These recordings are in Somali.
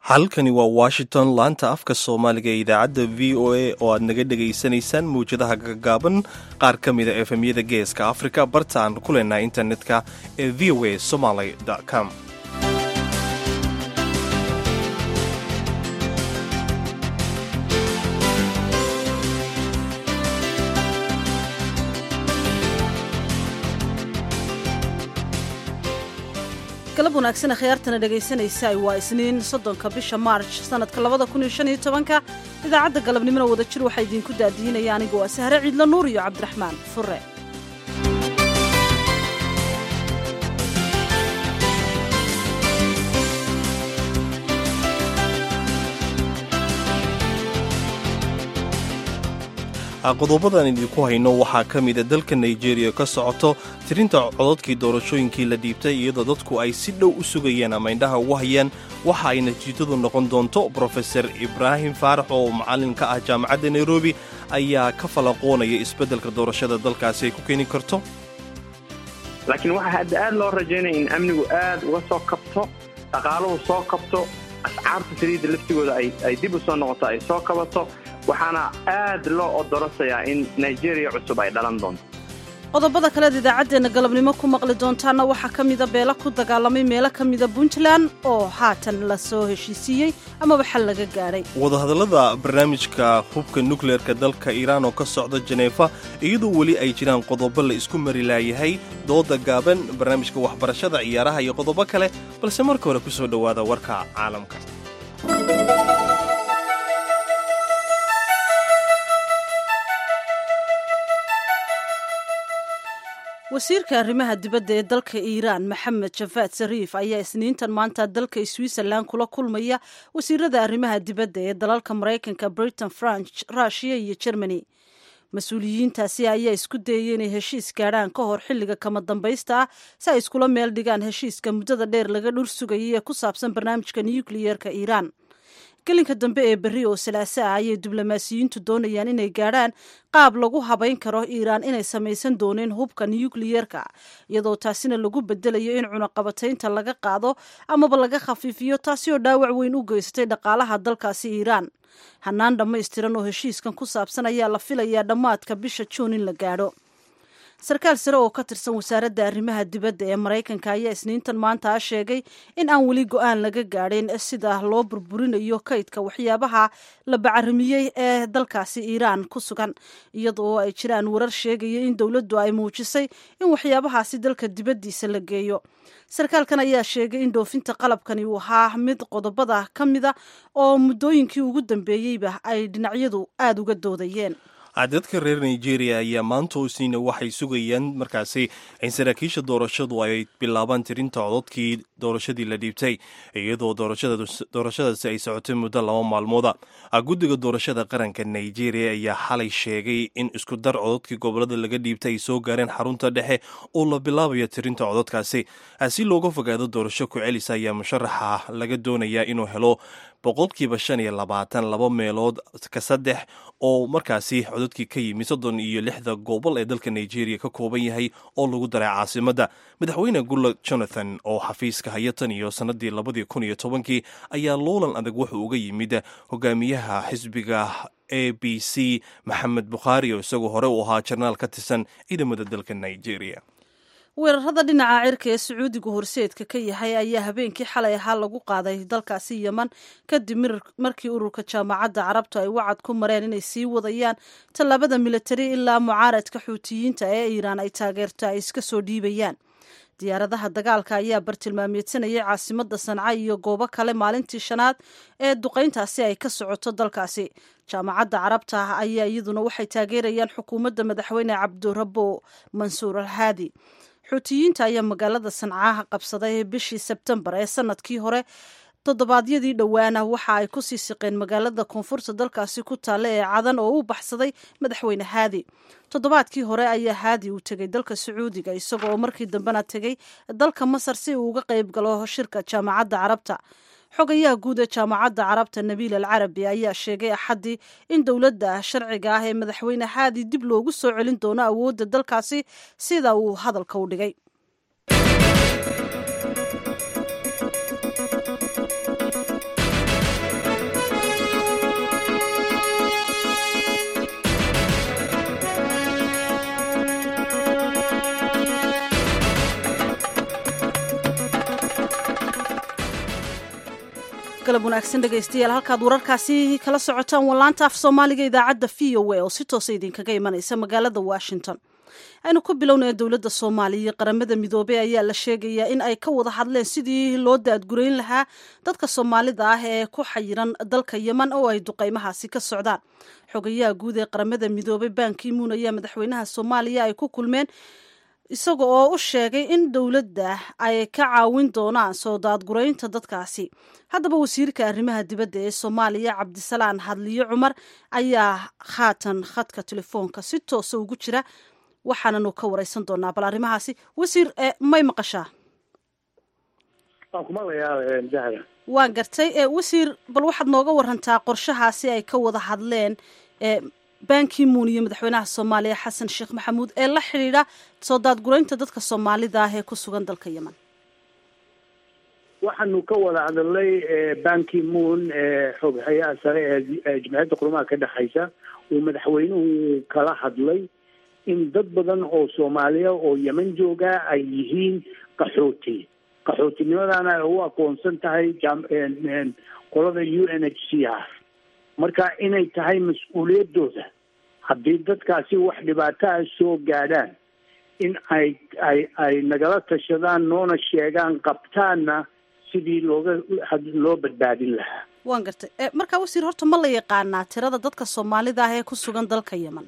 halkani waa washington laanta afka soomaaliga ee idaacadda v o a oo aad naga dhegaysanaysaan mawjadaha gagaaban qaar ka mida efemyada geeska afrika barta aan ku leenahay internetka ee v o a somaly com galab wanaagsan khiyaartana dhegaysanaysa waa isniin soddonka bisha maarj sannadka labada kun iyo shan iyo tobanka idaacadda galabnimona wada jir waxaa idiinku daadiinaya anigoo ah sahre ciidla nuur iyo cabdiraxmaan fure qodobadan idinku hayno waxaa ka mida dalka nigeria ka socoto tirinta cododkii doorashooyinkii la dhiibtay iyadoo dadku ay si dhow u sugayeen ama indhaha ugu hayaan waxa ay natiijadu noqon doonto brofeser ibraahim faarax oo macallin ka ah jaamacadda nairobi ayaa ka falaqoonaya isbeddelka doorashada dalkaasi ay ku keeni karto laakiin waxaa hadda aad loo rajaynaya in amnigu aad uga soo kabto dhaqaaluhu soo kabto ascaarta saliidda laftigooda ay dib u soo noqoto ay soo kabato waxaana aad loo odorasayaa in nigeria cusub ay dhalan doonto qodobada kaleed idaacaddeenna galabnimo ku maqli doontaana waxaa ka mida beelo ku dagaalamay meelo ka mida puntland oo haatan la soo heshiisiiyey amaba xal laga gaadhay wadahadallada barnaamijka hubka nukleerka dalka iiraan oo ka socda jeneefa iyadoo weli ay jiraan qodobo la isku mari laayahay dooda gaaban barnaamijka waxbarashada ciyaaraha iyo qodobo kale balse marka hore ku soo dhowaada warka caalamka wasiirka arrimaha dibadda ee dalka iiraan maxamed jafaad sariif ayaa isniintan maanta dalka switzerland kula kulmaya wasiirada arrimaha dibadda ee dalalka maraykanka britain france rushiya iyo germany mas-uuliyiintaasi ayaa isku dayay inay heshiis gaadhaan ka hor xilliga kama dambaysta ah si ay iskula meel dhigaan heshiiska muddada dheer laga dhur sugayay ee ku saabsan barnaamijka nukliyeerka iiraan gelinka dambe ee berri oo salaaso ah ayay diblomaasiyiintu doonayaan inay gaadhaan qaab lagu habayn karo iiraan inay samaysan dooneen hubka nukliyeerka iyadoo taasina lagu bedelayo in cunaqabataynta laga qaado amaba laga khafiifiyo taasi oo dhaawac weyn u geystay dhaqaalaha dalkaasi iiraan hanaan dhammaystiran oo heshiiskan ku saabsan ayaa la filayaa dhammaadka bisha juun in la gaadho sarkaal sare oo ka tirsan wasaaradda arrimaha dibadda ee maraykanka ayaa isniintan maanta a sheegay in aan weli go-aan laga gaadhin sida loo burburinayo kaydka waxyaabaha la bacarimiyey ee dalkaasi iiraan ku sugan iyadoo ay jiraan warar sheegaya in dowladdu ay muujisay in waxyaabahaasi dalka dibaddiisa la geeyo sarkaalkan ayaa sheegay in dhoofinta qalabkani uu ahaa mid qodobada ka mida oo muddooyinkii ugu dambeeyeyba ay dhinacyadu aada uga doodayeen dadka reer nigeria ayaa maanta isniina waxay sugayaan markaasi in saraakiisha doorashadu ay bilaabaan tirinta cododkii doorashadii la dhiibtay iyadoo doorashadaasi ay socotay muddo laba maalmooda guddiga doorashada qaranka nigeria ayaa xalay sheegay in isku dar cododkii gobolada laga dhiibtay ay soo gaareen xarunta dhexe oo la bilaabayo tirinta cododkaasi si looga fogaado doorasho ku celisa ayaa musharaxa laga doonayaa inuu helo boqolkiiba shan iyo labaatan laba meelood ka saddex oo markaasi cododkii ka yimi soddon iyo lixda gobol ee dalka nigeria ka kooban yahay oo lagu daray caasimadda madaxweyne gulla jonathan oo xafiiska haya tan iyo sannadii labadii kun iyo tobankii ayaa loolan adag wuxuu uga yimid hogaamiyaha xisbiga a b c maxamed bukhaari oo isagoo hore u ahaa jarnaal ka tirsan ciidamada dalka nigeria weerarada dhinaca cirka ee sacuudigu horseedka ka yahay ayaa habeenkii xalay ahaa lagu qaaday dalkaasi yeman kadib markii ururka jaamacadda carabtu ay wacad ku mareen inay sii wadayaan tallaabada militari ilaa mucaaradka xuutiyiinta ee iiraan ay taageerto ay iska soo dhiibayaan diyaaradaha dagaalka ayaa bartilmaameedsanayay caasimadda sanca iyo goobo kale maalintii shanaad ee duqayntaasi ay ka socoto dalkaasi jaamacadda carabta ayaa iyaduna waxay taageerayaan xukuumadda madaxweyne cabdirabo mansuur alhaadi xuutiyiinta ayaa magaalada sancaha qabsaday bishii sebtembar ee sanadkii hore toddobaadyadii dhowaana waxa ay ku sii siqeen magaalada koonfurta dalkaasi ku taalla ee cadan oo u baxsaday madaxweyne haadi toddobaadkii hore ayaa haadi uu tegey dalka sacuudiga isagoo markii dambena tegey dalka masar si uu uga qayb galo shirka jaamacadda carabta xogayaha guud ee jaamacadda carabta nabiil al carabi ayaa sheegay axaddii in dowladda sharciga ah ee madaxweyne haadi dib loogu soo celin doono awoodda dalkaasi sida uu hadalka u dhigay galab wanaagsan dhegaystayaal halkaad wararkaasi kala socotaan wallaanta af soomaaliga idaacadda v o a oo si toosa idinkaga imanaysa magaalada washington aynu ku bilownaya dowladda soomaaliya iyo qaramada midoobey ayaa la sheegayaa in ay ka wada hadleen sidii loo daadgurayn lahaa dadka soomaalida ah ee ku xayiran dalka yeman oo ay duqaymahaasi ka socdaan xogayaha guud ee qaramada midoobey bankimuun ayaa madaxweynaha soomaaliya ay ku kulmeen isaga oo u sheegay in dowladda ay ka caawin doonaan soo daadguraynta dadkaasi haddaba wasiirka arrimaha dibadda ee soomaaliya cabdisalaan hadliyo cumar ayaa haatan khadka telefoonka si toosa ugu jira waxaananu ka wareysan doonaa bal arrimahaasi wasiir may maqashaa waan gartay wasiir bal waxaad nooga warantaa qorshahaasi ay ka wada hadleen bankimuun iyo madaxweynaha soomaaliya xasan sheekh maxamuud ee la xidhiidha soo daadguraynta dadka soomaalida ah ee ku sugan dalka yemen waxaanu ka wada hadalnay bankimuun xoghayaha sare ee jimciyadda qurumaha ka dhexaysa uu madaxweynuhu kala hadlay in dad badan oo soomaaliya oo yemen jooga ay yihiin qaxooti qaxootinimadana ay u aqoonsan tahay qolada u n h c r marka inay tahay mas-uuliyaddooda haddii dadkaasi wax dhibaataa soo gaadhaan in ay ay ay nagala tashadaan noona sheegaan qabtaanna sidii looga loo badbaadin lahaa waan gartay markaa wasiir horta ma la yaqaanaa tirada dadka soomaalida ah ee ku sugan dalka yemen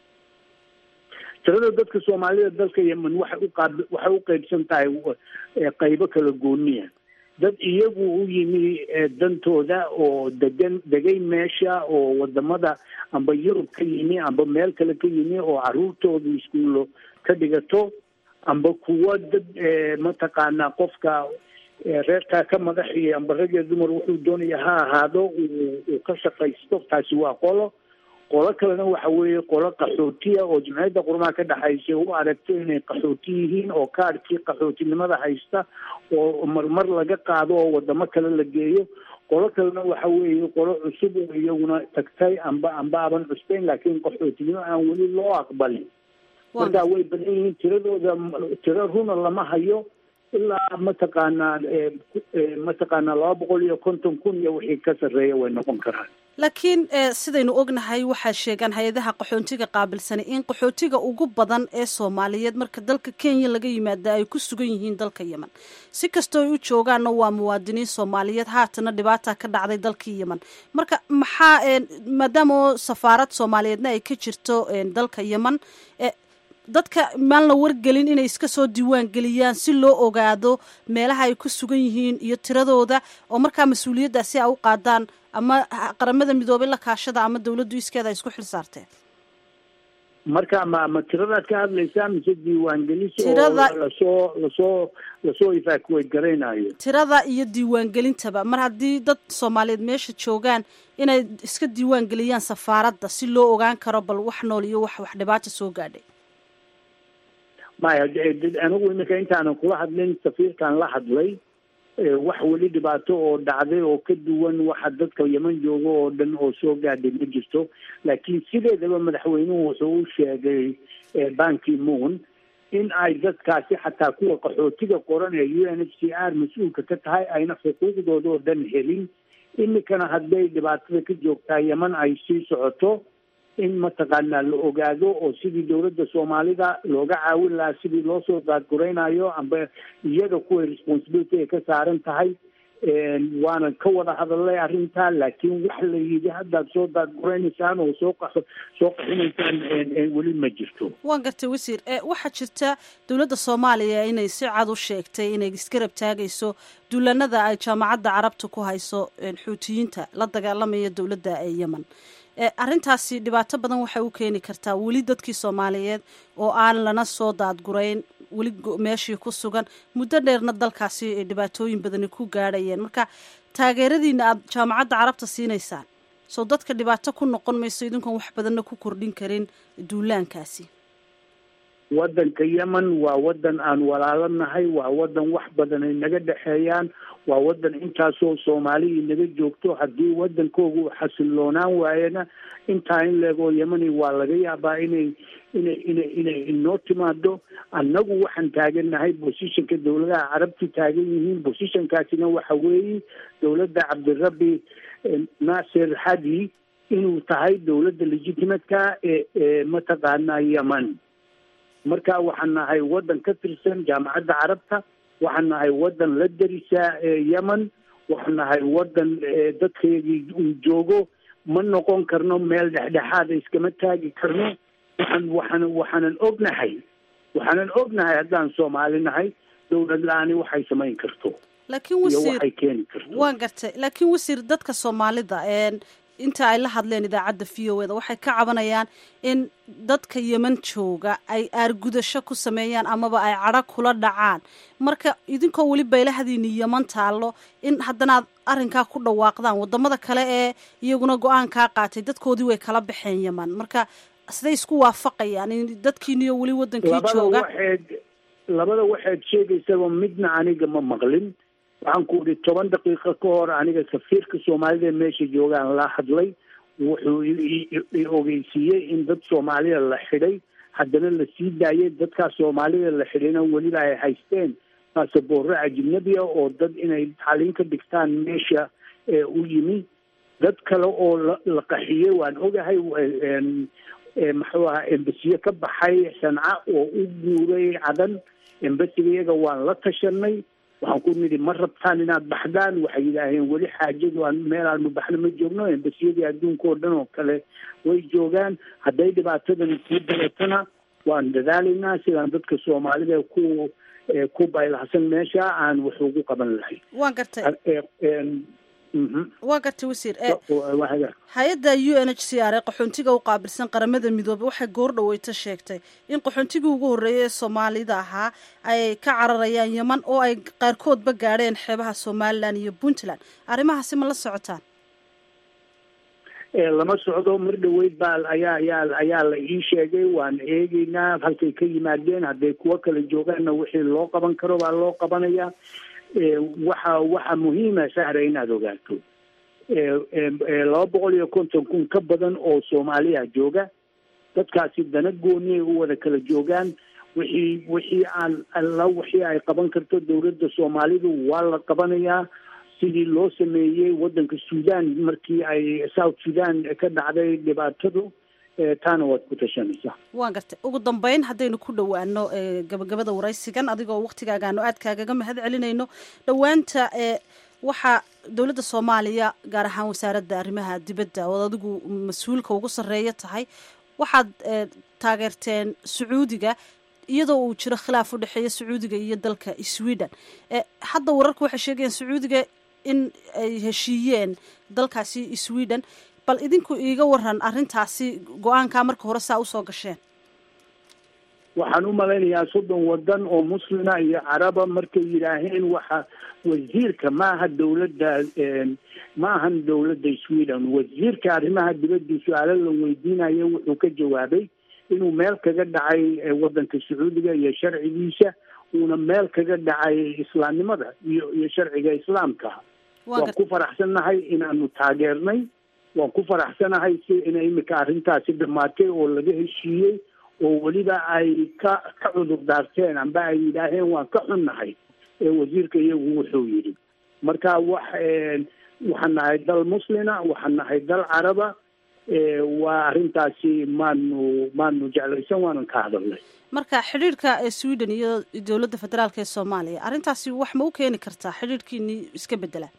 tirada dadka soomaalida dalka yemen waxay uqaab waxay u qeybsan tahay qaybo kala gooniya dad iyagu u yimi dantooda oo degan degay meesha oo wadamada amba yurub ka yimi amba meel kale ka yimi oo caruurtooda iskuullo ka dhigato amba kuwo dad mataqaanaa qofka reerkaa ka madaxiya amba rag iyo dumar wuxuu doonaya ha ahaado uu ka shaqaysto taasi waa qolo qolo kalena waxa weeye qolo qaxootiya oo jimciyadda qurumaha ka dhexaysa u aragto inay qaxooti yihiin oo kaadhkii qaxootinimada haysta oo marmar laga qaado oo wadamo kale la geeyo qolo kalena waxa weeye qolo cusub oo iyaguna tagtay amba amba aban cusbeyn laakiin qaxootinimo aan weli loo aqbalin marka way badan yihiin tiradooda tiro runa lama hayo ilaa mataqaanaa mataqaanaa laba boqol iyo konton kun iyo wixii ka sarreeya way noqon karaan laakiin sidaynu ognahay waxaa sheegaan hay-adaha qaxoontiga qaabilsani in qaxootiga ugu badan ee soomaaliyeed marka dalka kenya laga yimaada ay ku sugan yihiin dalka yemen si kastoo ay u joogaanna waa muwaadiniin soomaaliyeed haatana dhibaata ka dhacday dalkii yemen marka maxaa maadaama safaarad soomaaliyeedna ay ka jirto dalka yemen dadka maan la wargelin inay iska soo diiwaan geliyaan si loo ogaado meelaha ay ku sugan yihiin iyo tiradooda oo markaa mas-uuliyaddaasi a u qaadaan ama qaramada midoobay la kaashada ama dawladdu iskeeda ay isku xil saarteen marka ma ma tiradaad ka hadlaysaa mise diiwaangelis oo lasoo lasoo lasoo evacuate garaynayo tirada iyo diiwaangelintaba mar haddii dad soomaaliyeed meesha joogaan inay iska diiwaan geliyaan safaaradda si loo ogaan karo bal wax nool iyo wax wax dhibaata soo gaadhay maya anigu iminka intaanan kula hadlin safiirkan la hadlay wax weli dhibaato oo dhacday oo ka duwan waxa dadka yeman jooga oo dhan oo soo gaadhay ma jirto laakiin sideedaba madaxweynuhu wuxuu u sheegay banki moon in ay dadkaasi xataa kuwa qaxootiga qoran ee u n h c r mas-uulka ka tahay ayna xuquuqdooda oo dhan helin iminkana hadday dhibaatada ka joogtaa yeman ay sii socoto in mataqaanaa la ogaado oo sidii dowladda soomaalida looga caawin lahaa sidii loo soo daadguraynayo amba iyaga kuway responsibility ay ka saaran tahay waana ka wada hadalnay arrintaa laakiin wax la yidhi haddaad soo daadguraynaysaan oo soo qa soo qaxinaysaan weli ma jirto waan gartay wasiir waxaa jirta dowladda soomaaliya inay si cad u sheegtay inay isgarab taagayso duulanada ay jaamacadda carabta ku hayso xuutiyiinta la dagaalamaya dowladda ee yemen arrintaasi dhibaato badan waxay u keeni kartaa weli dadkii soomaaliyeed oo aan lana soo daadgurayn weli meeshii ku sugan muddo dheerna dalkaasi dhibaatooyin badani ku gaadhayeen marka taageeradiina aada jaamacadda carabta siinaysaan soo dadka dhibaato ku noqon mayso idinkoon wax badanna ku kordhin karin duulaankaasi waddanka yemen waa waddan aan walaalo nahay waa waddan wax badan ay naga dhexeeyaan waa waddan intaasoo soomaaliya naga joogto haddii waddankoogu xasiloonaan waayana intaa in leegoo yemani waa laga yaabaa inay inay inay inay inoo timaado annagu waxaan taagannahay bosishanka dowladaha carabtu taagan yihiin bosishankaasina waxa weeye dowladda cabdirabbi naasir hadi inuu tahay dowladda legitimatka ee ee mataqaanaa yemen marka waxaan nahay waddan ka tirsan jaamacadda carabta waxaan nahay waddan la darisa yemen waxaan nahay waddan dadkeedii uu joogo ma noqon karno meel dhexdhexaada iskama taagi karno waxaan waxaan waxaanan ognahay waxaanan ognahay haddaan soomaali nahay dowlad la-aani waxay samayn karto laakiin iyo wasiir waxay keeni karto waan gartay laakiin wasiir dadka soomaalida inta ay la hadleen idaacadda v o eda waxay ka cabanayaan in dadka yeman jooga ay aargudasho ku sameeyaan amaba ay cadho kula dhacaan marka idinkoo weli baylahadiini yeman taallo in haddana aad arrinkaa ku dhawaaqdaan wadamada kale ee iyaguna go-aankaa qaatay dadkoodii way kala baxeen yeman marka siday isku waafaqayaan in dadkiiniyo weli wadankii labada jooga waxayd labada waxaad sheegaysaba midna aniga ma maqlin waxaan ku idhi toban daqiiqo ka hor aniga safiirka soomaalida meesha joogaan la hadlay wuxuu i- i- i ogeysiiyey in dad soomaalida la xidhay haddana la sii daayay dadkaas soomaalida la xidhayna weliba ay haysteen baasaboorro ajnabiya oo dad inay tacliin ka dhigtaan meesha ee u yimi dad kale oo la la qaxiyey waan ogahay een, ee, muxuu ahaa embasiye ka baxay sanca oo u guuray cadan embasiga iyaga waan la tashanay waxaan ku nidhi ma rabtaan inaad baxdaan waxay yidhaaheen weli xaajadu aan meel aanu baxno ma joogno embasiyadii adduunka oo dhan oo kale way joogaan hadday dhibaatadan kuu daratana waan dadaalaynaa sidaan dadka soomaalida ku ee, ku baylahsan meesha aan wax ugu qaban lahay waan gartay Ee, een, mhm. waan gartay wasiir ee Waa hagaag. hay-adda u n h c r ee qaxoontiga u qaabilsan qaramada midoobey waxay goor dhaweyto sheegtay in qaxoontigii ugu horreeyay ee soomaalida ahaa ay ka cararayaan yeman oo ay qaarkoodba gaadheen xeebaha somalilan iyo puntland arrimahaasi ma la socotaan ee lama socdo mar dhaweyd baa ayaa ayaa ayaa la ii sheegay waan eegeynaa halkay ka yimaadeen hadday kuwo kale joogaanna wixii loo qaban karo baa loo qabanayaa ee waxa waxa muhiima sahra inaad ogaato ee ee ee laba boqol iyo konton kun ka badan oo soomaaliya jooga dadkaasi dana gooniyay u wada kala joogaan wixii wixii aan alla wixii ay qaban karto dowladda soomaalidu waa la qabanayaa sidii loo sameeyey waddanka suudaan markii ay south sudan ka dhacday dhibaatadu ee taana waad ku tashanaysaa waan gartay ugu dambeyn haddaynu ku dhowaano ee gabagabada waraysigan adigoo waktigaagaanu aad kaagaga mahad celinayno dhowaanta ee waxaa dowladda soomaaliya gaar ahaan wasaaradda arrimaha dibadda ood adigu mas-uulka ugu sarreeya tahay waxaad ee, taageerteen sacuudiga iyadoo uu jiro khilaaf u dhexeeya sacuudiga iyo dalka sweden ee, hadda wararku waxay sheegayaan sacuudiga in ay heshiiyeen dalkaasi sweden bal idinku iiga waran arrintaasi go-aankaa marka hore saa usoo gasheen waxaan u malaynayaa soddon wadan oo muslima iyo caraba markay yidhaaheen waxa wasiirka maaha dowladda ma ahan dowladda sweden wasiirka arrimaha dibadda su-aalo la weydiinayo wuxuu ka jawaabay inuu meel kaga dhacay eh, wadanka sacuudiga iyo sharcigiisa uuna meel kaga dhacay islaamnimada iyo iyo sharciga islaamka Waa waan gar- ku faraxsannahay inaanu taageernay waan ku faraxsanahay si ina imika arrintaasi dhammaatay oo laga heshiiyey oo weliba ay ka ka cudur daarteen amba ay yidhaaheen waan ka xunnahay ee wasiirka iyagu wuxuu yidhi marka wax een, waxaan nahay dal muslina waxaan nahay dal caraba ee, waa arrintaasi maanu maanu jeclaysan waanan ka hadalnay marka xidhiirka ee sweden iyo dowladda federaalk ee soomaaliya arrintaasi wax ma u keeni kartaa xidhiirkiinii iska bedela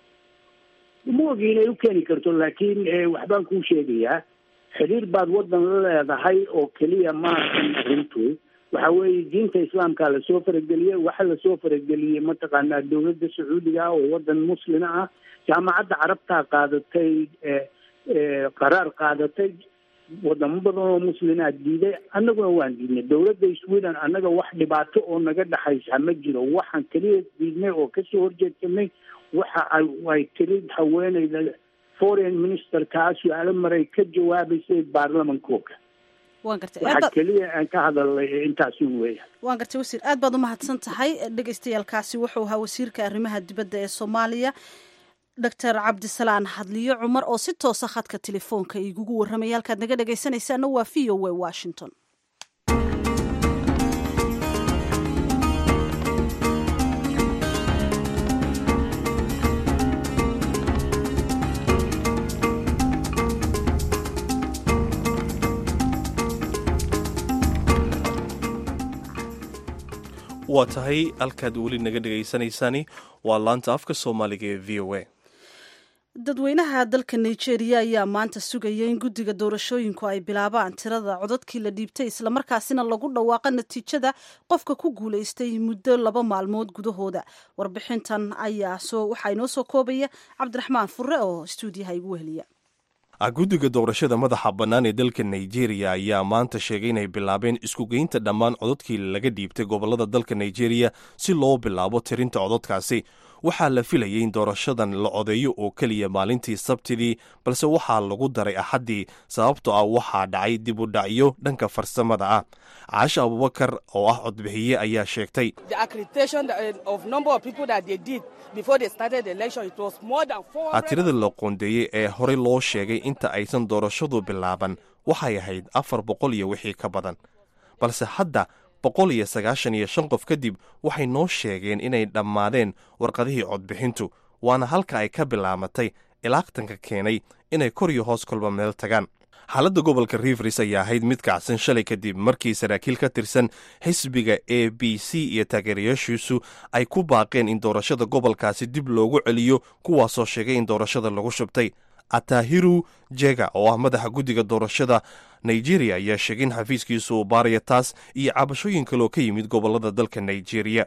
ma ogi inay u keeni karto laakiin eh, waxbaan kuu sheegayaa xidhiir baad wadan la leedahay oo keliya maahan arrintu waxa weeye diinta islaamka lasoo farageliyey waxa lasoo farageliyey mataqaanaa dowladda sacuudiga oo wadan muslima ah jaamacadda carabtaa qaadatay eh, eh, qaraar qaadatay wadamo badan oo muslimaa diiday annaguna waan diidnay dowladda sweden annaga wax dhibaato oo naga dhexaysa ma jiro waxaan keliya diidnay oo kasoo horjeedsanay waxa ay ay tiri haweeneyda foreign ministerkaa su-aalo maray ka jawaabaysay baarlamankooga waan gartay waxa keliya aan ka hadalnay intaasu weya waan gartay wasiir aad baad umahadsan tahay dhegaystayaalkaasi wuxuu ahaa wasiirka arrimaha dibadda ee soomaaliya doctor cabdisalaan hadliyo cumar oo si toosa khadka telefoonka igugu warramaya halkaad naga dhegaysanaysaana waa v o a washington waa tahay halkaad weli naga dhegaysanaysaani waa laanta afka soomaaliga ee v o a dadweynaha dalka nigeria ayaa maanta sugaya in guddiga doorashooyinku ay bilaabaan tirada codadkii la dhiibtay islamarkaasina lagu dhawaaqa natiijada qofka ku guulaystay muddo laba maalmood gudahooda warbixintan ayaa waxaa inoo soo koobaya cabdiraxmaan fure oo stuudiyaha igu weheliya guddiga doorashada madaxa bannaan ee dalka nigeria ayaa maanta sheegay inay bilaabeen iskugeynta dhammaan codadkii laga dhiibtay gobollada dalka nigeria si loo bilaabo tirinta codadkaasi waxaa la filayay in doorashadan la codeeyo oo keliya maalintii sabtidii balse waxaa lagu daray axaddii sababtoo ah waxaa dhacay dib u dhacyo dhanka farsamada ah caasha abubakar oo ah codbixiye ayaa sheegtay tirada la qoondeeyey ee horey loo sheegay inta aysan doorashadu bilaaban waxay ahayd afar boqol iyo wixii ka badan balse hadda boqol iyo sagaashan iyo shan qof kadib waxay noo sheegeen inay dhammaadeen warqadihii codbixintu waana halka ay ka bilaabatay ilaaqtanka keenay inay kor iyo hoos kolba meel tagaan xaaladda gobolka rivers ayaa ahayd mid kacsan shalay kadib markii saraakiil ka tirsan xisbiga a b c iyo taageerayaashiisu ay ku baaqeen in doorashada gobolkaasi dib loogu celiyo kuwaasoo sheegay in doorashada lagu shubtay atahiru jega oo ah madaxa guddiga doorashada nigeria ayaa sheegay in xafiiskiisu uu baaraya taas iyo cabashooyin kaloo ka yimid gobolada dalka nigeria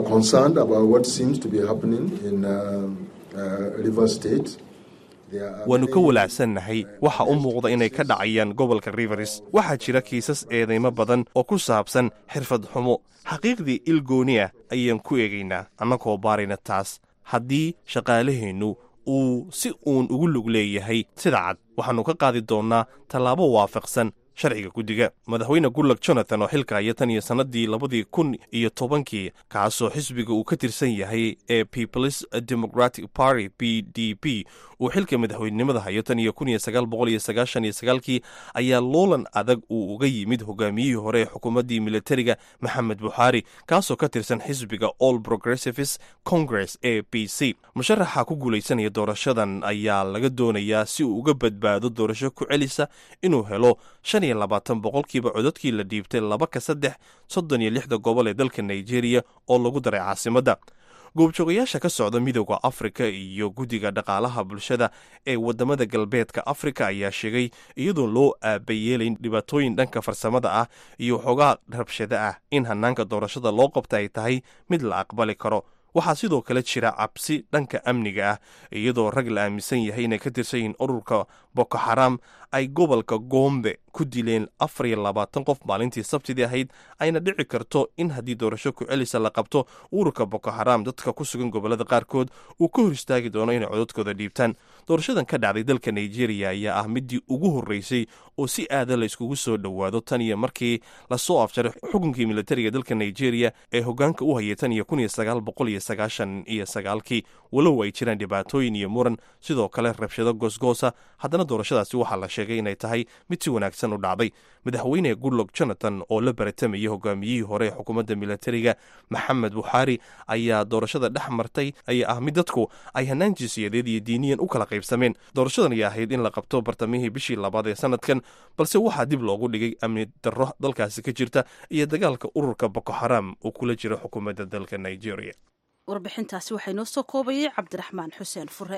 waannu ka walaacsannahay waxa u muuqda inay ka dhacayaan gobolka rivers waxaa jira kiisas eedeymo badan oo ku saabsan xirfad xumo xaqiiqdii ilgooni ah ayaan ku eegaynaa annagoo baarayna taas haddii shaqaalaheennu uu si uun ugu lug leeyahay sida cad waxaannu ka qaadi doonnaa tallaabo waafaqsan sharciga guddiga madaxweyne gullak jonathan oo xilka haya tan iyo sannadii labadii kun iyo tobankii kaasoo xisbiga uu ka tirsan yahay ee peoples democratic party p d p uu xilka madaxweynenimada hayo tan iyo kun iyo sagaal boqol iyo sagaashan iyo sagaalkii ayaa loolan adag uu uga yimid hogaamiyihii hore ee xukuumaddii militariga maxamed buxaari kaasoo ka tirsan xisbiga all progressives congress a b c musharaxa ku guulaysanaya doorashadan ayaa laga doonayaa si uu uga badbaado doorasho ku celisa inuu helo shan iyo labaatan boqolkiiba codadkii la dhiibtay laba ka saddex soddon iyo lixda gobol ee dalka nigeria oo lagu daray caasimadda goobjoogayaasha ka socda midooda afrika iyo guddiga dhaqaalaha bulshada ee wadamada galbeedka afrika ayaa sheegay iyadoo loo aabayeelayn dhibaatooyin dhanka farsamada ah iyo waxoogaa rabshada ah in hanaanka doorashada loo qabta ay tahay mid la aqbali karo waxaa sidoo kale jira cabsi dhanka amniga ah iyadoo rag la aaminsan yahay inay ka tirsan yihiin ururka boko xaram ay gobolka goombe ku dileen afar iyo labaatan qof maalintii sabtidii ahayd ayna dhici karto in haddii doorasho ku celisa la qabto ururka boko xaram dadka ku sugan gobolada qaarkood uu ka hor istaagi doono inay codadkooda dhiibtaan doorashadan ka dhacday dalka nigeria ayaa ah midii ugu horreysay oo si aada la iskugu soo dhowaado tan iyo markii lasoo afjaray xukunkii militariga dalka nigeria ee hogaanka u hayay tan iyo kun iyo sagaal boqol iyo sagaashan iyo sagaalkii walow ay jiraan dhibaatooyin iyo muran sidoo kale rabshado goosgoosa haddana doorashadaasi waxaa la sheegay inay tahay mid si wanaagsan u dhacday madaxweyne goodlog jonathan oo la baratamayay hogaamiyihii hore ee xukuumadda militariga maxamed buxaari ayaa doorashada dhex martay ayaa ah mid dadku ay hanaan jinsiyadeed iyo diiniyan u kala qaybsameen doorashadan ayaa ahayd in la qabto bartamihii bishii labaad ee sanadkan balse waxaa dib loogu dhigay amni darro dalkaasi ka jirta iyo dagaalka ururka boko xaram uu kula jiro xukuumadda dalka nigeria warbixintaasi waxaa inoo soo koobayay cabdiraxmaan xuseen fure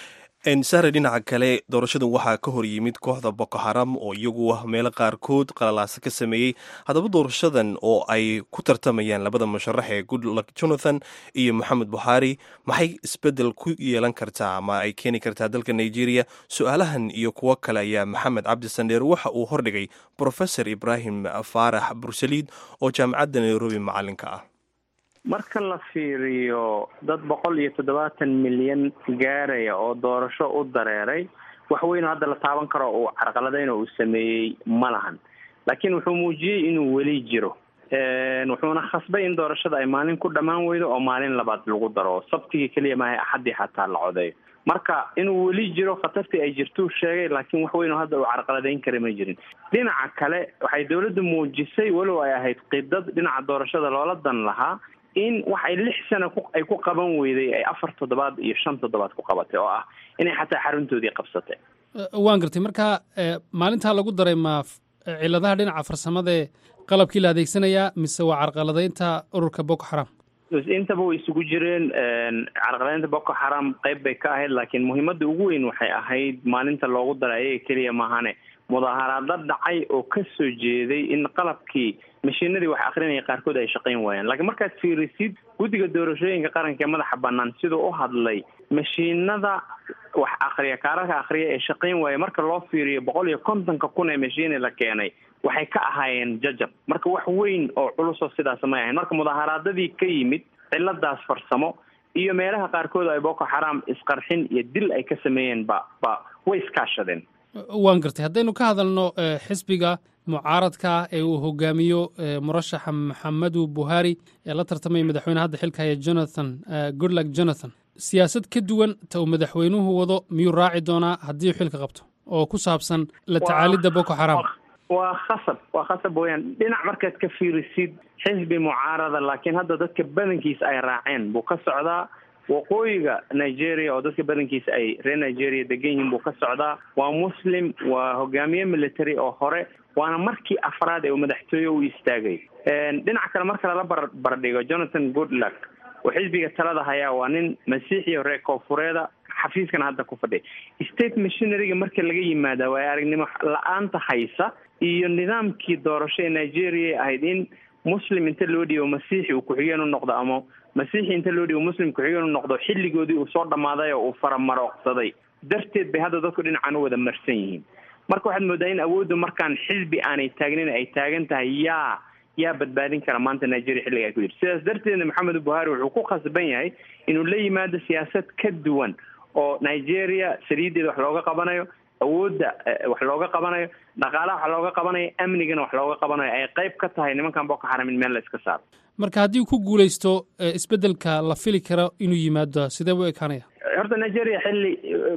sare dhinaca kale doorashadan waxaa ka hor yimid kooxda boko xaram oo iyagu ah meelo qaarkood qalalaasa ka sameeyey haddaba doorashadan oo ay ku tartamayaan labada musharax ee goodluck jonathan iyo moxamed buxaari maxay isbeddel ku yeelan kartaa ama ay keeni kartaa dalka nigeria su-aalahan iyo kuwo kale ayaa maxamed cabdi sandheer waxa uu hordhigay profesor ibraahim faarax bursaliid oo jaamacadda nairobi macalinka ah marka la fiiriyo dad boqol iyo toddobaatan milyan gaaraya oo doorasho u dareeray wax weyn oo hadda la taaban karo uu carqaladayna uu sameeyey ma lahan laakiin wuxuu muujiyey inuu weli jiro wuxuuna khasbay in doorashada ay maalin ku dhammaan weydo oo maalin labaad lagu daro sabtigii keliya maaha axaddii xataa la codeeyo marka inuu weli jiro khatartii ay jirtuu sheegay laakiin wax weyn oo hadda uu carqaladeyn kara ma jirin dhinaca kale waxay dowladdu muujisay walow ay ahayd qidad dhinaca doorashada loola dan lahaa in wax ay lix sana ay ku qaban weyday ay afar toddobaad iyo shan toddobaad ku qabatay oo ah inay xataa xaruntoodii qabsatay waan gartay marka maalintaa lagu daray ma ciladaha dhinaca farsamadae qalabkii la adeegsanayaa mise waa carqaladeynta ururka boko xaram intaba way isugu jireen carqaladeynta boko xaram qayb bay ka ahayd laakiin muhiimadda ugu weyn waxay ahayd maalinta loogu daray ayaga keliya maahane mudaaharaado dhacay oo ka soo jeeday in qalabkii mashiinadii wax akrinaya qaarkood ay shaqayn waayaan laakiin markaad fiirisid guddiga doorashooyinka qaranka ee madaxa banaan siduu u hadlay mashiinada wax akriya kaararka akriya ee shaqayn waaya marka loo fiiriyo boqol iyo kontonka kun ee mashiini la keenay waxay ka ahaayeen jajab marka wax weyn oo culusoo sidaas may ahayn marka mudaaharaadadii ka yimid ciladaas farsamo iyo meelaha qaarkood ay boko xaram isqarxin iyo dil ay ka sameeyeen ba ba way iskaashadeen waan gartay haddaynu ka hadalno xisbiga mucaaradka ee uu hogaamiyo murashaxa maxamedu buhari ee la tartamaya madaxweyne hadda xilka haya jonathan goodluck jonathan siyaasad ka duwan ta uu madaxweynuhu wado miyuu raaci doonaa haddii uu xilka qabto oo ku saabsan la tacaalidda boko xaram waa khasab waa khasab weyaan dhinac markaad ka fiirisid xisbi mucaarada laakiin hadda dadka badankiisa ay raaceen buu ka socdaa waqooyiga nigeria oo dadka badankiisa ay reer nigeria degan yihiin buu ka socdaa waa muslim waa hogaamiye military oo hore waana markii afraad ee uu madaxtooye u istaagay dhinaca kale marka lala bar bardhigo jonathan goodluck oo xisbiga talada hayaa waa nin masiixiyo reer koonfureeda xafiiskana hadda ku fadhiya state machineryga marka laga yimaada waa aragnimo la-aanta haysa iyo nidaamkii doorasho ee nigeria ahayd in muslim inta loo dhiibo masiixi uu ku-xigeen u noqdo ama masiixi inta loo dhiibo muslim ku-xigeen u noqdo xilligoodii uu soo dhammaaday oo uu faramarooqsaday darteed bay hadda dadku dhinacan u wada marsan yihiin marka waxaad moodaa in awooddu markaan xisbi aanay taagnin ay taagan tahay yaa yaa badbaadin kara maanta nigeria xilliga ay ku jirto sidaas darteedna maxamed buhari wuxuu ku khasban yahay inuu la yimaado siyaasad ka duwan oo nigeria saliideeda wax looga qabanayo awoodda wax looga qabanayo dhaqaalaha wax looga qabanayo amnigana wax looga qabanayo ay qayb ka tahay nimankan boko xaram in meel la iska saaro marka haddii uu ku guuleysto isbeddelka la fili karo inuu yimaado sidee buu ekaanaya horta nigeria xilli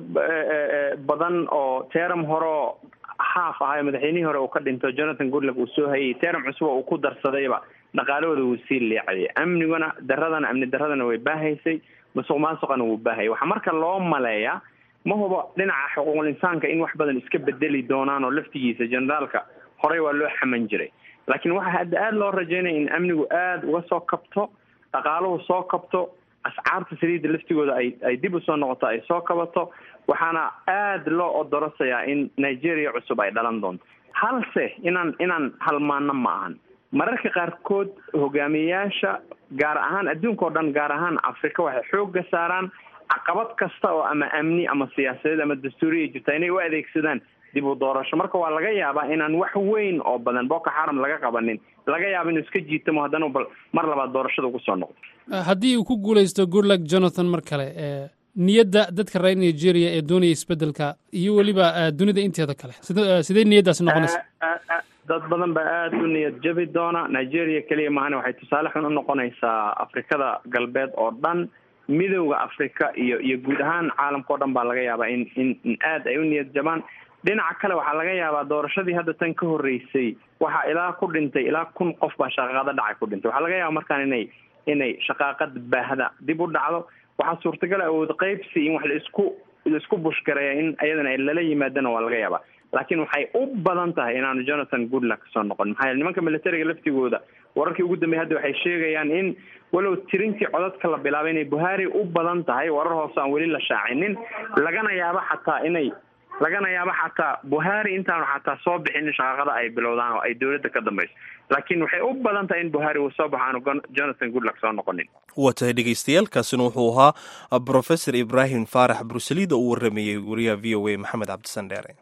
badan oo teram horeo haaf ahayo madaxweynihii hore uu ka dhinto jonathan goodluck uu soo hayay teram cusub oo uu ku darsadayba dhaqaalahooda wuu sii leecayay amniguna daradana amni daradana way baahaysay musuq maasuqana wuu baahayay waxaa marka loo maleeyaa ma hubo dhinaca xuquuqul insaanka in wax badan iska bedeli doonaan oo laftigiisa generaalka horey waa loo xaman jiray laakiin waxaa hadda aada loo rajeynaya in amnigu aada uga soo kabto dhaqaaluhu soo kabto ascaarta saliidda laftigooda ay ay dib usoo noqoto ay soo kabato waxaana aada loo odorosayaa in nigeria cusub ay dhalan doonto halse inaan inaan halmaano ma ahan mararka qaarkood hogaamiyeyaasha gaar ahaan adduunka oo dhan gaar ahaan africa waxay xoogga saaraan caqabad kasta oo ama amni ama siyaasadeed ama dastuuriya jirta inay u adeegsadaan dib u doorasho marka waa laga yaabaa inaan wax weyn oo badan boko xaram laga qabanin laga yaaba inuu iska jiitamo haddana bal mar labaad doorashada ugu soo noqdo haddii uu ku guuleysto goodluck jonathan mar kale niyadda dadka reer nigeria ee doonaya isbeddelka iyo weliba dunida inteeda kale sid sidee niyaddaasi noqonaysa dad badan baa aada u niyad jabi doona nigeria keliya mahane waxay tusaale xun u noqonaysaa afrikada galbeed oo dhan midowda africa iyo iyo guud ahaan caalamka o dhan baa laga yaabaa in in in aada ay u niyad jabaan dhinaca kale waxaa laga yaabaa doorashadii hadda tan ka horreysay waxaa ilaa ku dhintay ilaa kun qof baa shaqaaqada dhacay ku dhintay waxaa laga yaaba markaan inay inay shaqaaqada baahda dib u dhacdo waxaa suurtagal awood qaybsi in wax laisku laisku bushgareeya in ayadana lala yimaadana waa laga yaabaa laakiin waxay u badan tahay inaanu jonathan goodluck kasoo noqon maxaa yeele nimanka militariga laftigooda wararkii ugu dambeeyay hadda waxay sheegayaan in walow tirintii codadka la bilaabay inay buhari u badan tahay warar hoose aan weli la shaacinin lagana yaabo xataa inay lagana yaabo xataa buhari intaanu xataa soo bixin in shaqaaqada ay bilowdaan oo ay dowladda ka dambayso laakiin waxay u badan tahay in buhari uu soo baxo aanu jonathan goodluck soo noqonin waa tahay dhegeystayaal kaasina wuxuu ahaa brofesor ibraahim faarax bruselida uu waramayey wariyaha v o a maxamed cabdisan dheere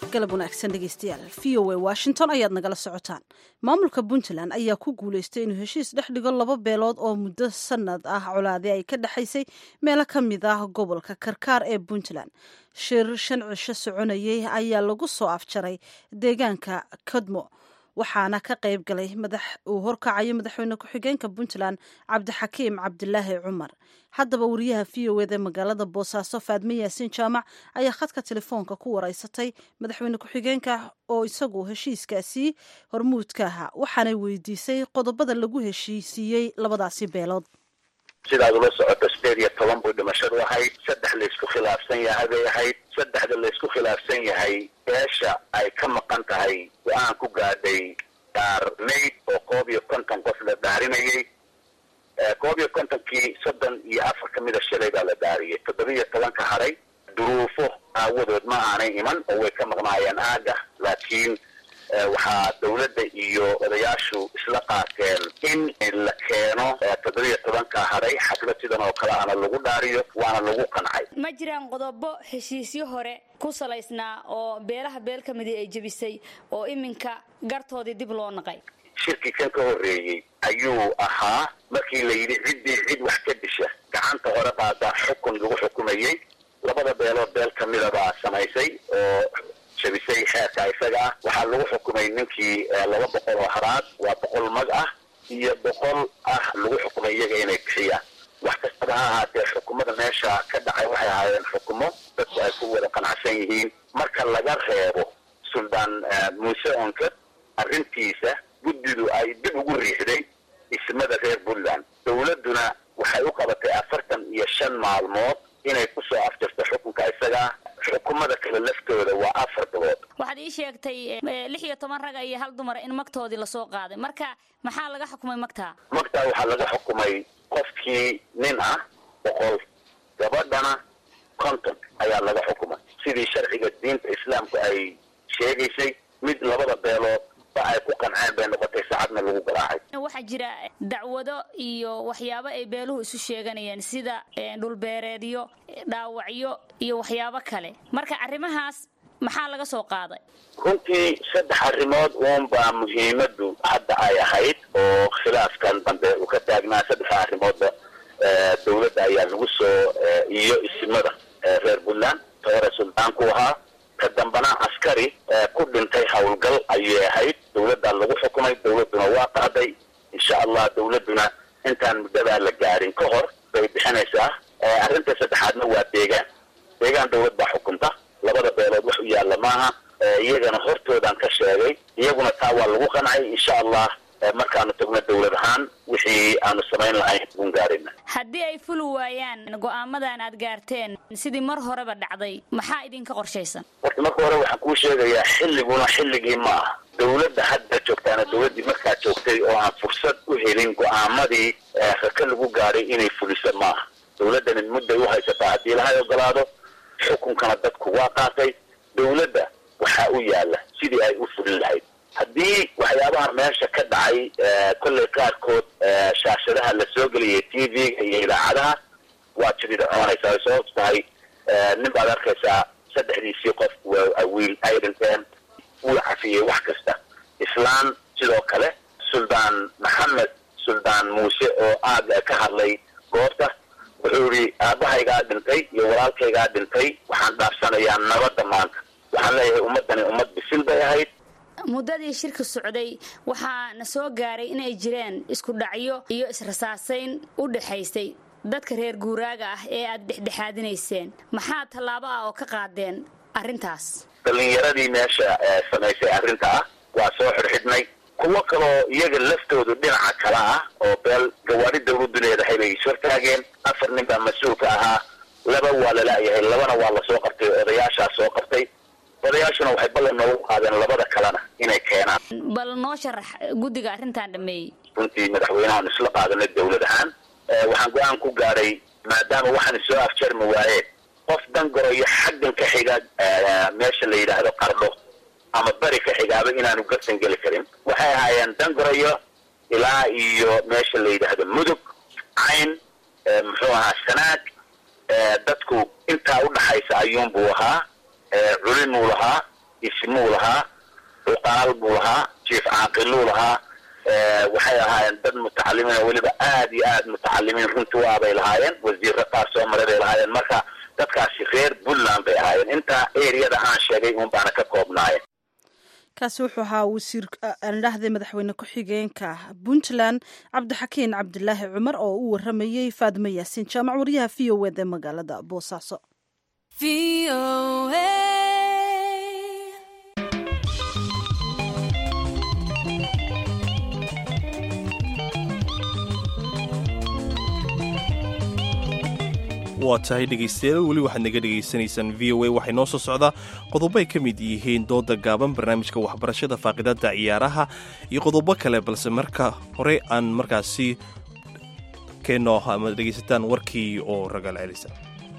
galab wanaagsan dhegeystayaal v o a washington ayaad nagala socotaan maamulka puntland ayaa ku guuleystay inuu heshiis dhex dhigo laba beelood oo muddo sanad ah colaade ay ka dhexaysay meelo ka mid ah gobolka karkaar ee puntland shir shan cisho soconayay ayaa lagu soo afjaray deegaanka kodmo waxaana ka qayb galay madax uu horkacayo madaxweyne ku-xigeenka puntland cabdixakiim cabdilaahi cumar haddaba wariyaha v o eda magaalada boosaaso faadme yaasiin jaamac ayaa khadka telefoonka ku wareysatay madaxweyne ku-xigeenka oo isagu heshiiskaasi hormuudka ahaa waxaanay weydiisay qodobada lagu heshiisiiyey labadaasi beelood sidaad ula socoto sideed iyo toban buu dhimashadu ahayd saddex laysku khilaafsan yahay bay ahayd saddexda laysku khilaafsan yahay beesha ay ka maqan tahay go-aan ku gaadhay daar mayd oo koob iyo konton qof la daarinayay koob iyo kontonkii soddon iyo afar ka mida shalay baa la daariyay toddoba iyo tobanka haray duruufo aawadood ma aanay iman oo way ka maqnaayeen aaga laakiin waxaa dawladda iyo odayaashu isla qaateen in la keeno toddobiyo tobanka haray xaflad sidan oo kale ana lagu dhaariyo waana lagu qancay ma jiraan qodobo heshiisyo hore ku salaysnaa oo beelaha beel ka midii ay jebisay oo iminka gartoodii dib loo naqay shirkii kan ka horreeyey ayuu ahaa markii la yidhi ciddii cid wax ka disha gacanta hore qaadaa xukun lagu xukumayey labada beelood beel kamida baa samaysay oo jabisay xeerka isaga ah waxaa lagu xukumay ninkii laba boqol oo haraad waa boqol mag ah iyo boqol ah lagu xukumay iyaga inay bixiyaan wax kastaba ha ahaatee xukumada meesha ka dhacay waxay ahaayeen xukumo dadku ay ku wada qanacsan yihiin marka laga reebo suldaan muuse onka arrintiisa guddidu ay dib ugu riixday ismada reer puntland dawladduna waxay u qabatay afartan iyo shan maalmood inay kusoo afjarto xukunka isagaa xukumada kale laftooda waa afar bilood waxaad ii sheegtay lix iyo toban raga iyo hal dumara in magtoodii lasoo qaaday marka maxaa laga xukumay magtaa magtaa waxaa laga xukumay qofkii nin ah boqol gabadhana konton ayaa laga xukumay sidii sharciga diinta islaamku ay sheegaysay mid labada beelood ba ay ku qanceen bay noqotay saacadna lagu garaacay waxaa jira dacwado iyo waxyaabo ay beeluhu isu sheeganayeen sida dhulbeereedyo dhaawacyo iyo waxyaabo kale marka arrimahaas maxaa laga soo qaaday runtii saddex arrimood uunbaa muhiimadu hadda ay ahayd oo khilaafkan dambe uu ka taagnaa saddexda arrimoodba dawladda ayaa lagu soo iyo isimada reer puntland toore suldaanku ahaa ka dambana askari ku dhintay howlgal ayay ahayd dawladdaa lagu xukumay dawladduna waa qaaday insha allah dawladduna intaan muddadaa la gaarin ka hor bay bixinaysaa arrinta saddexaadna waa deegaan deegaan dawlad baa xukunta labada beelood wax u yaalla maaha iyagana hortoodaan ka sheegay iyaguna taa waa lagu qancay insha allah markaanu tagno dawlad ahaan wixii aanu samayn lahayn uun gaarina haddii ay fuli waayaan go-aamadan aad gaarteen sidii mar horeba dhacday maxaa idinka qorshaysan horta marka hore waxaan kuu sheegayaa xilliguna xilligii ma aha dawladda hadda joogtaana dawladdii markaa joogtay oo aan fursad u helin go-aamadii raka lagu gaadhay inay fulisa maaha dawladdani mudday u haysataa haddii lahay ogolaado xukunkana dadku waa qaatay dawladda waxaa u yaalla sidii ay u fulin lahayd haddii waxyaabaha meesha ka dhacay kollay qaarkood shaashadaha la soo geliyay t v-ga iyo idaacadaha waa jidida coonaysaa ay sababtu tahay nin baad arkaysaa saddexdiisii qof wiil ay dhinteen wuu cafiyey wax kasta islaan sidoo kale suldaan maxamed suldaan muuse oo aad ka hadlay goobta wuxuu yihi aabahaygaa dhintay iyo walaalkaygaa dhintay waxaan dhaafsanayaa nabadda maanta waxaan leeyahay ummaddani ummad bisil bay ahayd muddadii shirka socday waxaa na soo gaaray inay jireen isku dhacyo iyo israsaasayn u dhexaysay dadka reer guuraaga ah ee aad dhexdhexaadinayseen maxaa tallaabo ah oo ka qaadeen arrintaas dhallinyaradii meesha samaysay arrinta ah waa soo xidhxidhnay kuwo kaloo iyaga laftoodu dhinaca kale ah oo beel gawaari dawladdu leedahay bay ishortaageen afar nin baa mas-uulka ahaa laba waa lala'yahay labana waa lasoo qabtay odayaashaa soo qabtay odayaashuna waxay ballan noogu qaadeen labada kalena inay keenaan bal noo sharax guddiga arrintan dhameeyey runtii madaxweynehaan isla qaadanay dawlad ahaan waxaan go-aan ku gaadhay maadaama waxaan soo afjarmi waayeen qof dangoroyo xaggan ka xiga meesha la yidhaahdo qardho ama beri ka xigaaba inaanu garsan geli karin waxay ahaayeen dangoroyo ilaa iyo meesha la yidhaahdo mudug cayn muxuu ahaa sanaag dadku intaa udhaxaysa ayuunbuu ahaa culimuu lahaa ismuu lahaa cuqaal buu lahaa jief caaqiluu lahaa waxay ahaayeen dad mutacalimiin weliba aad iyo aad mutacalimiin runtii waa bay lahaayeen wasiirra qaar soo maray bay lahaayeen marka dadkaasi reer puntland bay ahaayeen intaa eriyada aan sheegay uun baana ka koobnaayeen kaasi wuxuu ahaa wasiir andhahda madaxweyne ku-xigeenka puntland cabdixakiin cabdilaahi cumar oo u waramayey faadimo yaasiin jaamac waryaha v o ed ee magaalada boosaaso waa tahay dhegaystayaal weli waxaad naga dhegaysanaysaan v o a waxay noo soo socdaa qodobo ay ka mid yihiin dooda gaaban barnaamijka waxbarashada faaqidada ciyaaraha iyo qodobo kale balse marka hore aan markaasi keenno ama dhegaysataan warkii oo ragaal celisa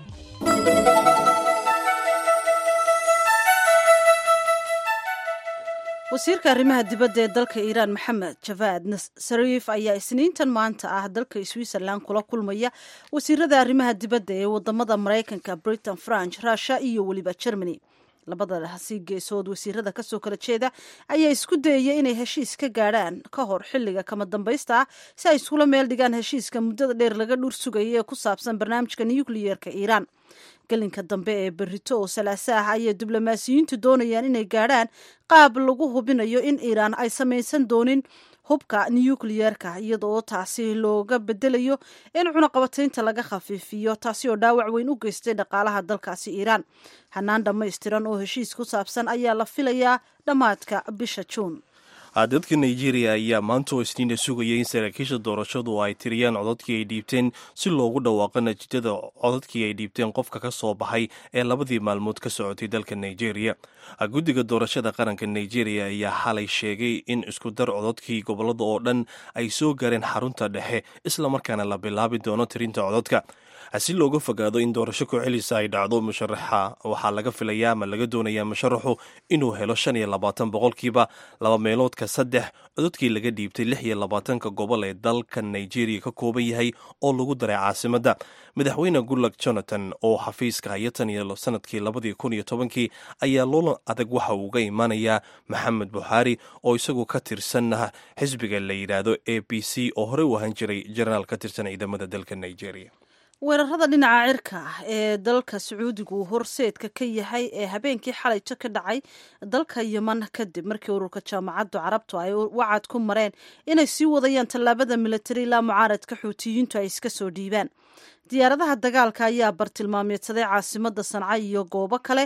wasiirka arrimaha dibadda ee dalka iiraan maxamed javaad sariif ayaa isniintan maanta ah dalka switzerland kula kulmaya wasiirada arrimaha dibadda ee wadamada maraykanka britain franch russia iyo weliba germany labadasi geesood wasiirada kasoo kala jeeda ayaa isku dayaya inay heshiis ka gaadhaan ka hor xiliga kama dambaysta ah si ay iskula meel dhigaan heshiiska muddada dheer laga dhur sugaya ee ku saabsan barnaamijka nucleyeerka iiraan gelinka dambe ee berito oo salaaso ah ayay diblomaasiyiintu doonayaan inay gaadhaan qaab lagu hubinayo in iiraan ay samaysan doonin hubka nucleyeerka iyadoo taasi looga bedelayo in cunaqabataynta laga khafiifiyo taasi oo dhaawac weyn u geystay dhaqaalaha dalkaasi iiraan hanaan dhammaystiran oo heshiis ku saabsan ayaa la filayaa dhammaadka bisha juun dadka nigeria ayaa maanta oo isniina sugaya in saraakiisha doorashadu ay tiriyaan codadkii ay dhiibteen si loogu dhawaaqo natiijada codadkii ay dhiibteen qofka ka soo baxay ee labadii maalmood ka socotay dalka nigeria guddiga doorashada qaranka nigeria ayaa xalay sheegay in isku dar codadkii gobolada oo dhan ay soo gaareen xarunta dhexe islamarkaana la bilaabi doono tirinta codadka si looga fogaado in doorasho ku celisa ay dhacdo musharaxa waxaa laga filayaa ama laga doonayaa musharaxu inuu helo shan iyo labaatan boqolkiiba laba meeloodka saddex cododkii laga dhiibtay lix iyo labaatanka gobol ee dalka nigeria ka kooban yahay oo lagu daray caasimadda madaxweyne goodluck jonathan oo xafiiska haya tan iyo sanadkii labadii kun iyo tobankii ayaa loolan adag waxa uu uga imaanayaa maxamed buxaari oo isagu ka tirsan xisbiga la yidhaahdo a b c oo horey u ahaan jiray jenaraal ka tirsan ciidamada dalka nigeria weerarada dhinaca cirka ah ee dalka sacuudigu horseedka ka yahay ee habeenkii xalayto ka dhacay dalka yeman kadib markii ururka jaamacaddu carabtu ay wacad ku mareen inay sii wadayaan tallaabada milatari ilaa mucaaradka xuutiyiintu ay iska soo dhiibaan diyaaradaha dagaalka ayaa bartilmaameedsaday caasimada sanca iyo goobo kale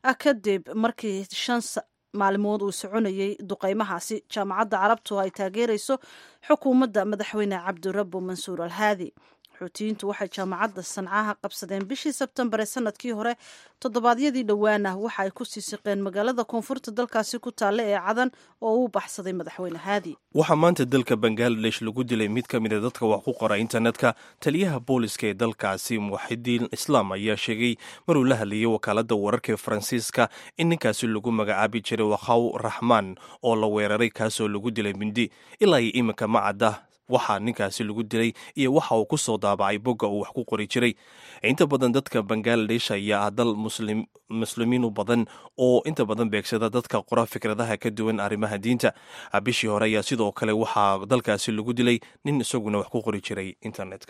kadib markii shan maalmood uu soconayay duqeymahaasi jaamacadda carabtu ay taageerayso xukuumadda madaxweyne cabdirabbu mansuur alhaadi xuutiyiintu waxay jaamacadda sancaha qabsadeen bishii sebtembar ee sanadkii hore toddobaadyadii dhowaana waxa ay ku sii siqeen magaalada koonfurta dalkaasi ku taalla ee cadan oo uu baxsaday madaxweyne haadi waxaa maanta dalka bangaladesh lagu dilay mid ka mida dadka wax ku qora internetka taliyaha booliska ee dalkaasi muwaxidiin islaam ayaa sheegay maruu la hadlayay wakaaladda wararka ee faransiiska in ninkaasi lagu magacaabi jiray wakhaw raxmaan oo la weeraray kaasoo lagu dilay mindi ilaa iyo iminka ma cadda waxaa ninkaasi lagu dilay iyo waxa uu ku soo daabacay bogga uu wax ku qori jiray inta badan dadka bangaladesh ayaa ah dal muslimiinu badan oo inta badan beegsada dadka qora fikradaha ka duwan arrimaha diinta bishii hore ayaa sidoo kale waxaa dalkaasi lagu dilay nin isaguna wax ku qori jiray internetka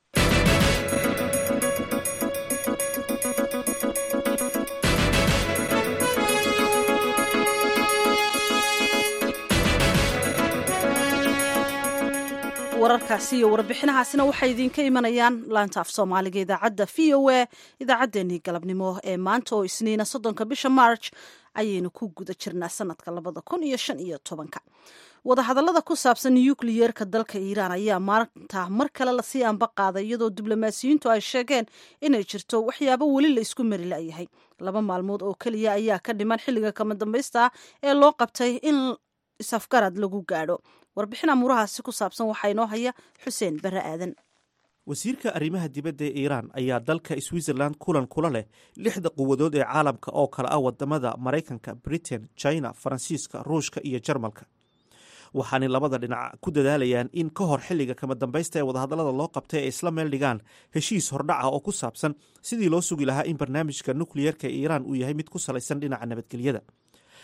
wararkaasi iyo warbixinahaasina waxay idinka imanayaan laanta af soomaaliga idaacadda v o a idaacaddeenii galabnimo ee maanta oo isniina soddonka bisha march ayaynu ku guda jirnaa sanadka labada kun iyo shan iyo tobanka wadahadallada ku saabsan nukliyeerka dalka iiraan ayaa maanta mar kale lasii anba qaaday iyadoo diblomaasiyiintu ay sheegeen inay jirto waxyaabo weli la isku mari la'yahay laba maalmood oo keliya ayaa ka dhiman xilliga kama dambaysta ah ee loo qabtay in isafgarad lagu gaadho warbixin amuurahaasi ku saabsan waxaa inoo haya xuseen bare aadan wasiirka arrimaha dibadda ee iiraan ayaa dalka switzerland kulan kula leh lixda quwadood ee caalamka oo kale ah wadamada maraykanka britain china faransiiska ruushka iyo jarmalka waxaanay labada dhinac ku dadaalayaan in ka hor xilliga kama dambaysta ee wadahadallada loo qabtay ay isla meel dhigaan heshiis hordhaca oo ku saabsan sidii loo sugi lahaa in barnaamijka nukliyeerka ee iiraan uu yahay mid ku salaysan dhinaca nabadgelyada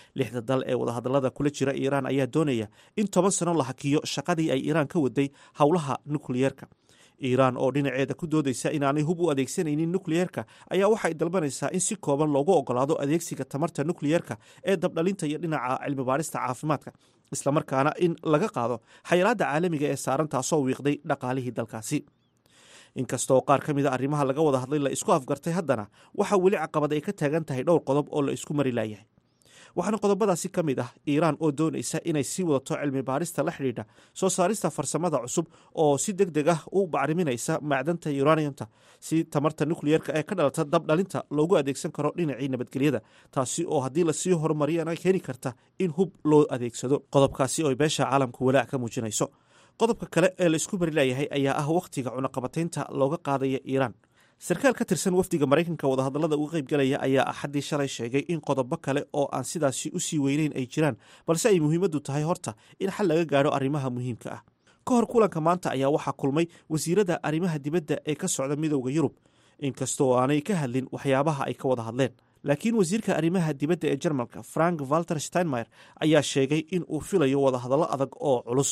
lixda dal ee wadahadallada kula jira iiraan ayaa doonaya in toban sano la hakiyo shaqadii ay iiraan ka waday howlaha nukliyeerka iiraan oo dhinaceeda ku doodaysa inaanay hub u adeegsanaynin nukliyeerka ayaa waxay dalbanaysaa in si kooban loogu ogolaado adeegsiga tamarta nukliyeerka ee dabdhalinta iyo dhinaca cilmibaarista caafimaadka islamarkaana in laga qaado xayiraadda caalamiga ee saaran taasoo wiiqday dhaqaalihii dalkaasi inkastaoo qaar ka mida arrimaha laga wada hadlay la isku afgartay haddana waxaa weli caqabad ay ka taagan tahay dhowr qodob oo la isku mari laayahay waxaana qodobadaasi ka mid ah iiraan oo doonaysa inay sii wadato cilmi baarista la xidhiidha soo saarista farsamada cusub oo si deg deg ah u bacriminaysa macdanta uraniumta si tamarta nukliyeerka ee ka dhalata dabdhalinta loogu adeegsan karo dhinacii nabadgelyada taasi oo haddii lasii horumariyana keeni karta in hub loo adeegsado qodobkaasi oo beesha caalamku walaac ka muujinayso qodobka kale ee la isku mari laayahay ayaa ah wakhtiga cunaqabataynta looga qaadaya iiraan sarkaal ka tirsan wafdiga maraykanka wadahadallada uga qaybgalaya ayaa axaddii shalay sheegay in qodobo kale oo aan sidaasi u sii weyneyn ay jiraan balse ay muhiimaddu tahay horta in xal laga gaadho arrimaha muhiimka ah ka hor kulanka maanta ayaa waxaa kulmay wasiirada arrimaha dibadda ee ka socda midowda yurub inkastoo aanay ka hadlin waxyaabaha ay ka wada hadleen laakiin wasiirka arrimaha dibadda ee jarmalka frank walter steinmeyer ayaa sheegay in uu filayo wadahadallo adag oo culus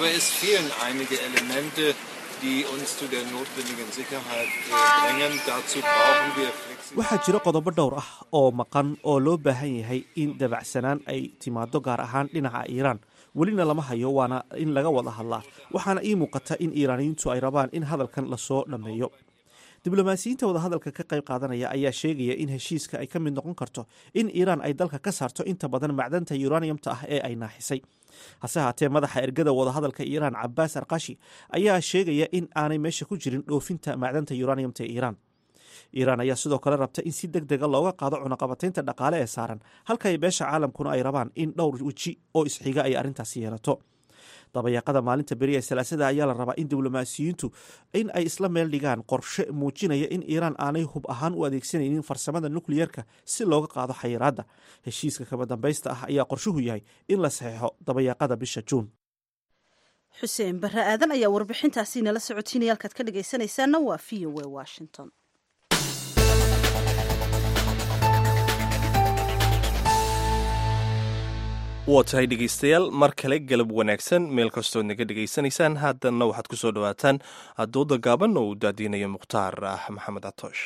waxaa jira qodobo dhowr ah oo maqan oo loo baahan yahay in dabacsanaan ay timaado gaar ahaan dhinaca iiraan welina lama hayo waana in laga wada hadlaa waxaana ii muuqata in iiraaniyiintu ay rabaan in hadalkan lasoo dhammeeyo diblomaasiyiinta wadahadalka ka qayb qaadanaya ayaa sheegaya in heshiiska ay ka mid noqon karto in iiraan ay dalka ka saarto inta badan macdanta uraniumta ah ee ay naaxisay hase haatee madaxa ergada wadahadalka iiraan cabaas arkashi ayaa sheegaya in aanay meesha ku jirin dhoofinta macdanta uraniumta ee iiraan iiraan ayaa sidoo kale rabta in si deg dega looga qaado cunaqabataynta dhaqaale ee saaran halka ay beesha caalamkuna ay rabaan in dhowr weji oo isxiga ay arrintaasi yeelato dabayaaqada maalinta beri ee salaasada ayaa la rabaa in diblomaasiyiintu in ay isla meel dhigaan qorshe muujinaya in iiraan aanay hub ahaan u adeegsanaynin farsamada nukliyeerka si looga qaado xayiraadda heshiiska kama dambaysta ah ayaa qorshuhu yahay in la saxeixo dabayaaqada bisha juun xuseen barre aadan ayaa warbixintaasi nala socotiinaya halkaad ka dhegaysanaysaana waa v o a washington waa tahay dhegaystayaal mar kale galab wanaagsan meel kastood naga dhegaysanaysaan haddana waxaad ku soo dhowaataan dooda gaaban oo uu daadiinayo mukhtaar ah maxamed catoosh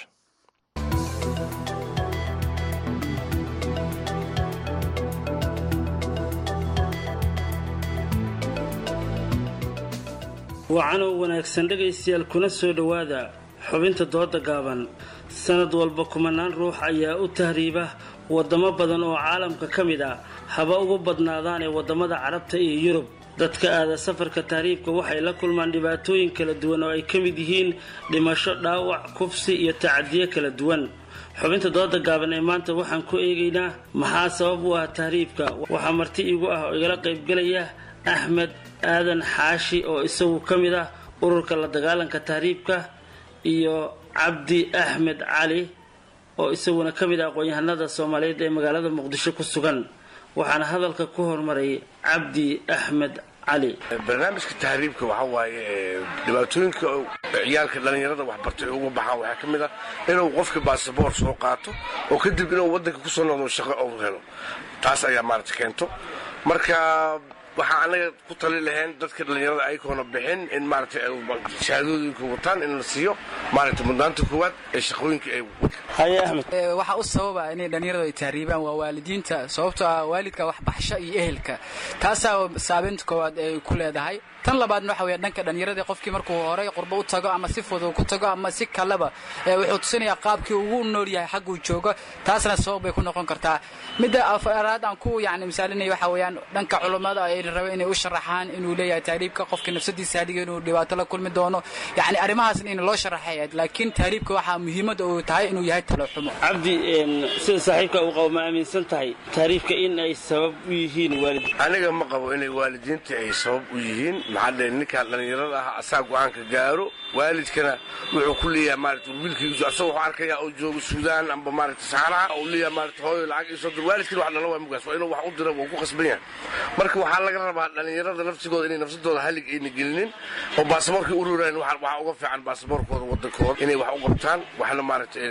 wacanow wanaagsan dhegaystayaal kuna soo dhowaada xubinta dooda gaaban sanad walba kumanaan ruux ayaa u tahriiba wadamo badan oo caalamka ka mid ah haba ugu badnaadaan ee wadamada carabta iyo yurub dadka aada safarka tahriibka waxay la kulmaan dhibaatooyin kala duwan oo ay ka mid yihiin dhimasho dhaawac kufsi iyo tacadiyo kala duwan xubinta dooda gaaban ee maanta waxaan ku eegaynaa maxaa sabab u ah tahriibka waxaa marti igu ah oo igala qaybgelaya axmed aadan xaashi oo isagu ka mid ah ururka la dagaalanka tahriibka iyo cabdi axmed cali oo isaguna ka mid ah aqoon-yahanada soomaaliyeed ee magaalada muqdisho ku sugan waxaana hadalka ku hormaray cabdi axmed cali barnaamijka tahriibka waxaa waaye dhibaatooyinka ciyaalka dhallinyarada waxbartay uga baxaan waxaa ka mid ah inuu qofka basaboor soo qaato oo kadib inuu waddanka kusoo noqdo shaqo uu helo taas ayaa maarata keento marka waxaa anaga ku tali lahayn dadka dhallinyarada aykoona bixin in maarata shahaadooyinka wataan in la siiyo maarata mudnaanta koowaad ee shaqooyinka ay haye axmed waxaa u sababa inay dhallinyaradu ay tahriibaan waa waalidiinta sababtoo ah waalidka waxbaxsho iyo ehelka taasaa saabeynta koowaad ay ku leedahay tan labaadna waxa weya dhanka dhallinyaradii qofkii markuu horey qurbo u tago ama si fudud ku tago ama si kaleba wuxuu tusinayaa qaabkii ugu nool yahay xagguu joogo taasna sabab bay ku noqon kartaa midda afaraad aan ku yani misaalinaya waxa weeyaan dhanka culummada ay raba inay u sharaxaan inuu leeyahay tahriibka qofka nafsadiisa hadhiga inuu dhibaato la kulmi doono yani arrimahaasna in loo sharaxay laakiin tahriibka waxaa muhiimadda uu tahay inuu yahay talo xumo cabdi sida saaxiibka uu qabo ma aaminsan tahay tahriibka in ay sabab u yihiin waalid aniga ma qabo inay waalidiinta ay sabab u yihiin maxaa dhe ninkaan dhallinyarada ah asaa go-aanka gaaro waalidkana wuxuu ku leeyahay maarata wiilkiisu asagoo wuxuu arkayaa oo joogo suudaan amba maarata saxaraha uu leeyahay maarata hooyo lacag iisoo dir waalidkana wax dhala waa mugaas waa inuu wax u dira wuu ku qasban yahay marka waxaa laga rabaa dhallinyarada nafsigooda inay nafsadooda halig ayna gelinin oo baasaboorkii ururaan waxaa uga fiican baasaboorkooda wadankooda inay wax u qabtaan waxna maarata dad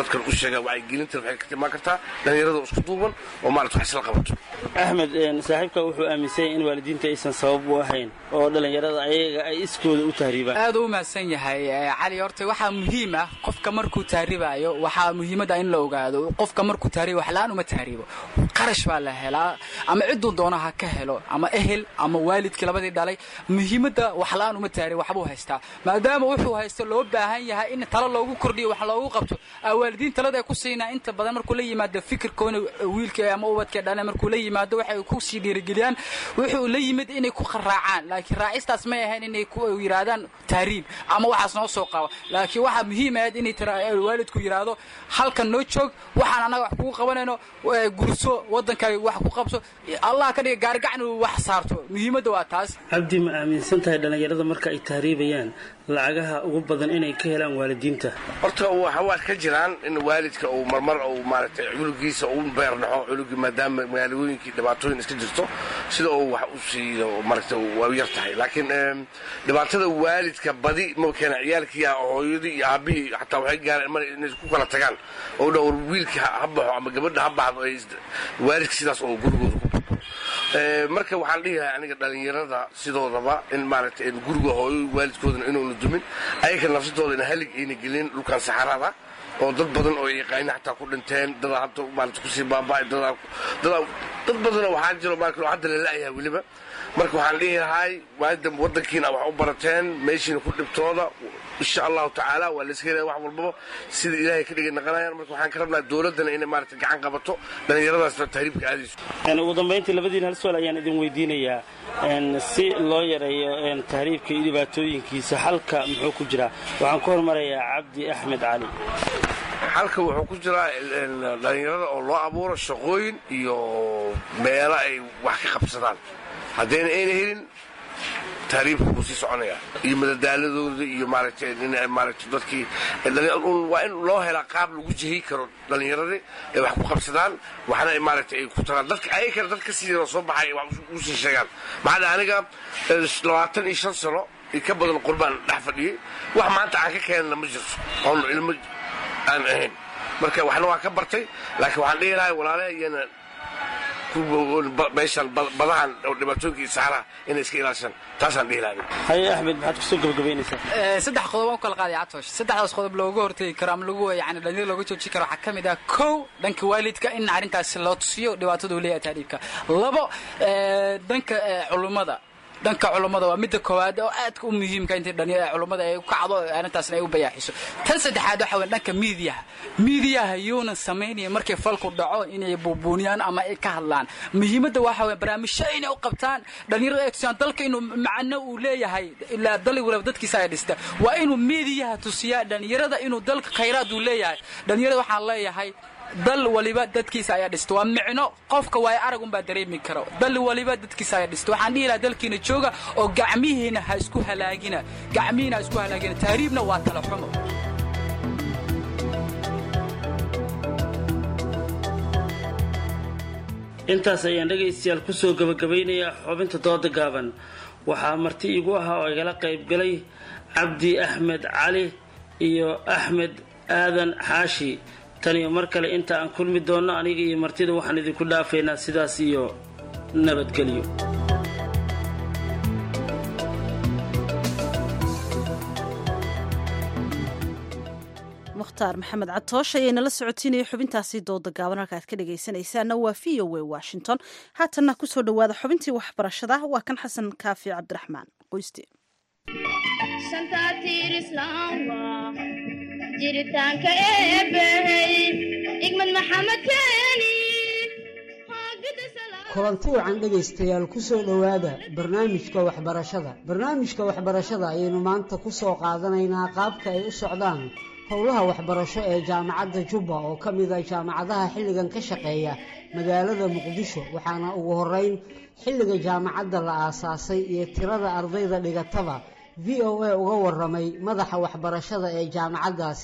dadkan u sheegaan wacyigelinta waxay ka imaan kartaa dhallinyarada isku duuban oo maarata wax isla qabato axmed saaxiibka wuxuu aaminsanyay in waalidiinta aysan sabab u ahayn oo dhallinyarada ayaga ay iskooda u tahriibaan aad u mahadsan yahay cali horta waxaa muhiim ah qofka markuu tahribaayo waxaa muhiimada in la ogaado qofka markuu tahribo wax la-aan uma tahribo qarash baa la helaa ama ciduu doona ha ka helo ama ehel ama waalidkii labadii dhalay muhiimada wax la-aan uma tahribo waxbuu haystaa maadaama wuxuu haysto loo baahan yahay in talo loogu kordhiyo wax loogu qabto waalidiin talada ay ku siinaa inta badan markuu la yimaado fikirkoona wiilka ama ubadka dhale markuu la yimaado waxay ku sii dhiirigeliyaan wuxuu la yimid inay ku raacaan laakiin raacistaas may ahayn inay ku yidhaahdaan tahriib ama waxaas noo soo qaba laakiin waxaa muhiim ahayd inay waalidku yidhaahdo halkan noo joog waxaan annaga wax kugu qabanayno gurso waddankaaga wax ku qabso allah ka dhiga gaarigacan uu wax saarto muhiimadda waa taas cabdi ma aaminsan tahay dhallinyarada marka ay tahriibayaan lacagaha ugu badan inay ka helaan waalidiinta horta waa ka jiraan in waalidka uu marmar uu maaragtay culugiisa u beerdhaxo culugii maadaama magaalooyinkii dhibaatooyin iska jirto sida uu wax u siiyo maaragta waa yar tahay laakiin dhibaatada waalidka badi ma keena ciyaalkii hooyadii iyo aabihii xataa waxay gaareen mar inay ku kala tagaan oo dhan war wiilka ha baxo ama gabadha ha baxdo waalidka sidaas oo gurigooda ku marka waxaan dhihi lahay aniga dhallinyarada sidoodaba in maaragtay guriga hooyo waalidkoodana inuuna dumin ayaga nafsadooda ina halig ayna gelin dhulkan saxarada oo dad badan oo yaqaana xataa ku dhinteen dadaa hadda maarata kusii baaba'ay dadaa dadaa dad badanoo waxaa jiro maarka hadda la la'yahay weliba marka waxaan dhihi lahay waada waddankiina wax u barateen meeshiina ku dhibtooda insha allahu tacaala waa layska helaya wax walbaba sida ilaahay ka dhigay naqanayaan marka waxaan ka rabnaa dowladdana inay maarata gacan qabato dhallinyaradaasna tahriibka aadayso ugu dambayntii labadiin hal su-aal ayaan idin weydiinayaa si loo yareeyo tahriibka iyo dhibaatooyinkiisa xalka muxuu ku jiraa waxaan ku hormarayaa cabdi axmed cali xalka wuxuu ku jiraa dhallinyarada oo loo abuuro shaqooyin iyo meelo ay wax ka qabsadaan haddayna ayna helin tahriibka wuu sii soconayaa iyo madadaaladooda iyo maaragtay in maaragtay dadkii waa in loo helaa qaab lagu jihi karo dhallinyaradii ay wax ku qabsadaan waxna maaragtay ay ku tagaan dadka ayakana dad ka sii soo baxay wax usii sheegaan maxaa dhaha aniga labaatan iyo shan sano iyo ka badan qurbaan dhex fadhiyey wax maanta aan ka keenana ma jirto oon ilmo aan ahayn marka waxna waa ka bartay laakiin waxaan dhihi lahay walaalaha iyana meeshan badahan oo dhibaatooyinka iyo saxaraha inay iska ilaashaan taasaan dhihi lahay haye axmed maxaad kusoo gabagabaynaysaa saddex qodob aan u kala qaaday catoosh saddexdaas qodob looga hortegi karo ama lagu yani dhalinyada looga joojin karo waxaa ka mid ah kow dhanka waalidka in arrintaas loo tusiyo dhibaatada uu leeyahay tahriibka labo dhanka culummada dhanka culummada waa midda koowaad oo aadka u muhiimka intii dhalinyada culummada ay u kacdo arrintaasna ay u bayaaxiso tan saddexaad waxa weeye dhanka miidiyaha miidiyaha yuuna samaynaya markay falku dhaco inay buubuuniyaan ama ay ka hadlaan muhiimadda waxa weeye barnaamijyo inay u qabtaan dhalinyarada ay tusiyaan dalka inuu macno uu leeyahay ilaa dali waliba dadkiisa ay dhista waa inuu miidiyaha tusiyaa dhalinyarada inuu dalka khayraad uu leeyahay dhalinyarada waxaan leeyahay dal waliba dadkiisa ayaa dhista waa micno qofka waayo arag unbaa dareemi karo dal waliba dadkiisa ayaa dhista waxaan dhihi lahaa dalkiina jooga oo gacmihiina ha isku halaagina gacmihiina ha isku halaagina tahriibna waa tala xumo intaas ayaan dhegaystayaal kusoo gabagabaynayaa xubinta dooda gaaban waxaa marti igu ahaa oo igala qaybgalay cabdi axmed cali iyo axmed aadan xaashi tan iyo mar kale inta aan kulmi doonno aniga iyo martida waxaan idinku dhaafaynaa sidaas iyo nabadgelyo mukhtaar maxamed catoosh ayay nala socotiinaya xubintaasi dooda gaaban halka aad ka dhegaysanaysaana waa v o a washington haatanna kusoo dhowaada xubintii waxbarashada waa kan xasan kaafi cabdiraxmaan qoyste jiritaanka eebbahey igmad maxamed keeni kulanti wacan dhegaystayaal ku soo dhowaada barnaamijka waxbarashada barnaamijka waxbarashada ayaynu maanta ku soo qaadanaynaa qaabka ay u socdaan howlaha waxbarasho ee jaamacadda jubba oo ka mid a jaamacadaha xilligan ka shaqeeya magaalada muqdisho waxaana ugu horeyn xilliga jaamacadda la aasaasay iyo tirada ardayda dhigataba v o a uga waramay madaxa waxbarashada ee jaamacaddaasi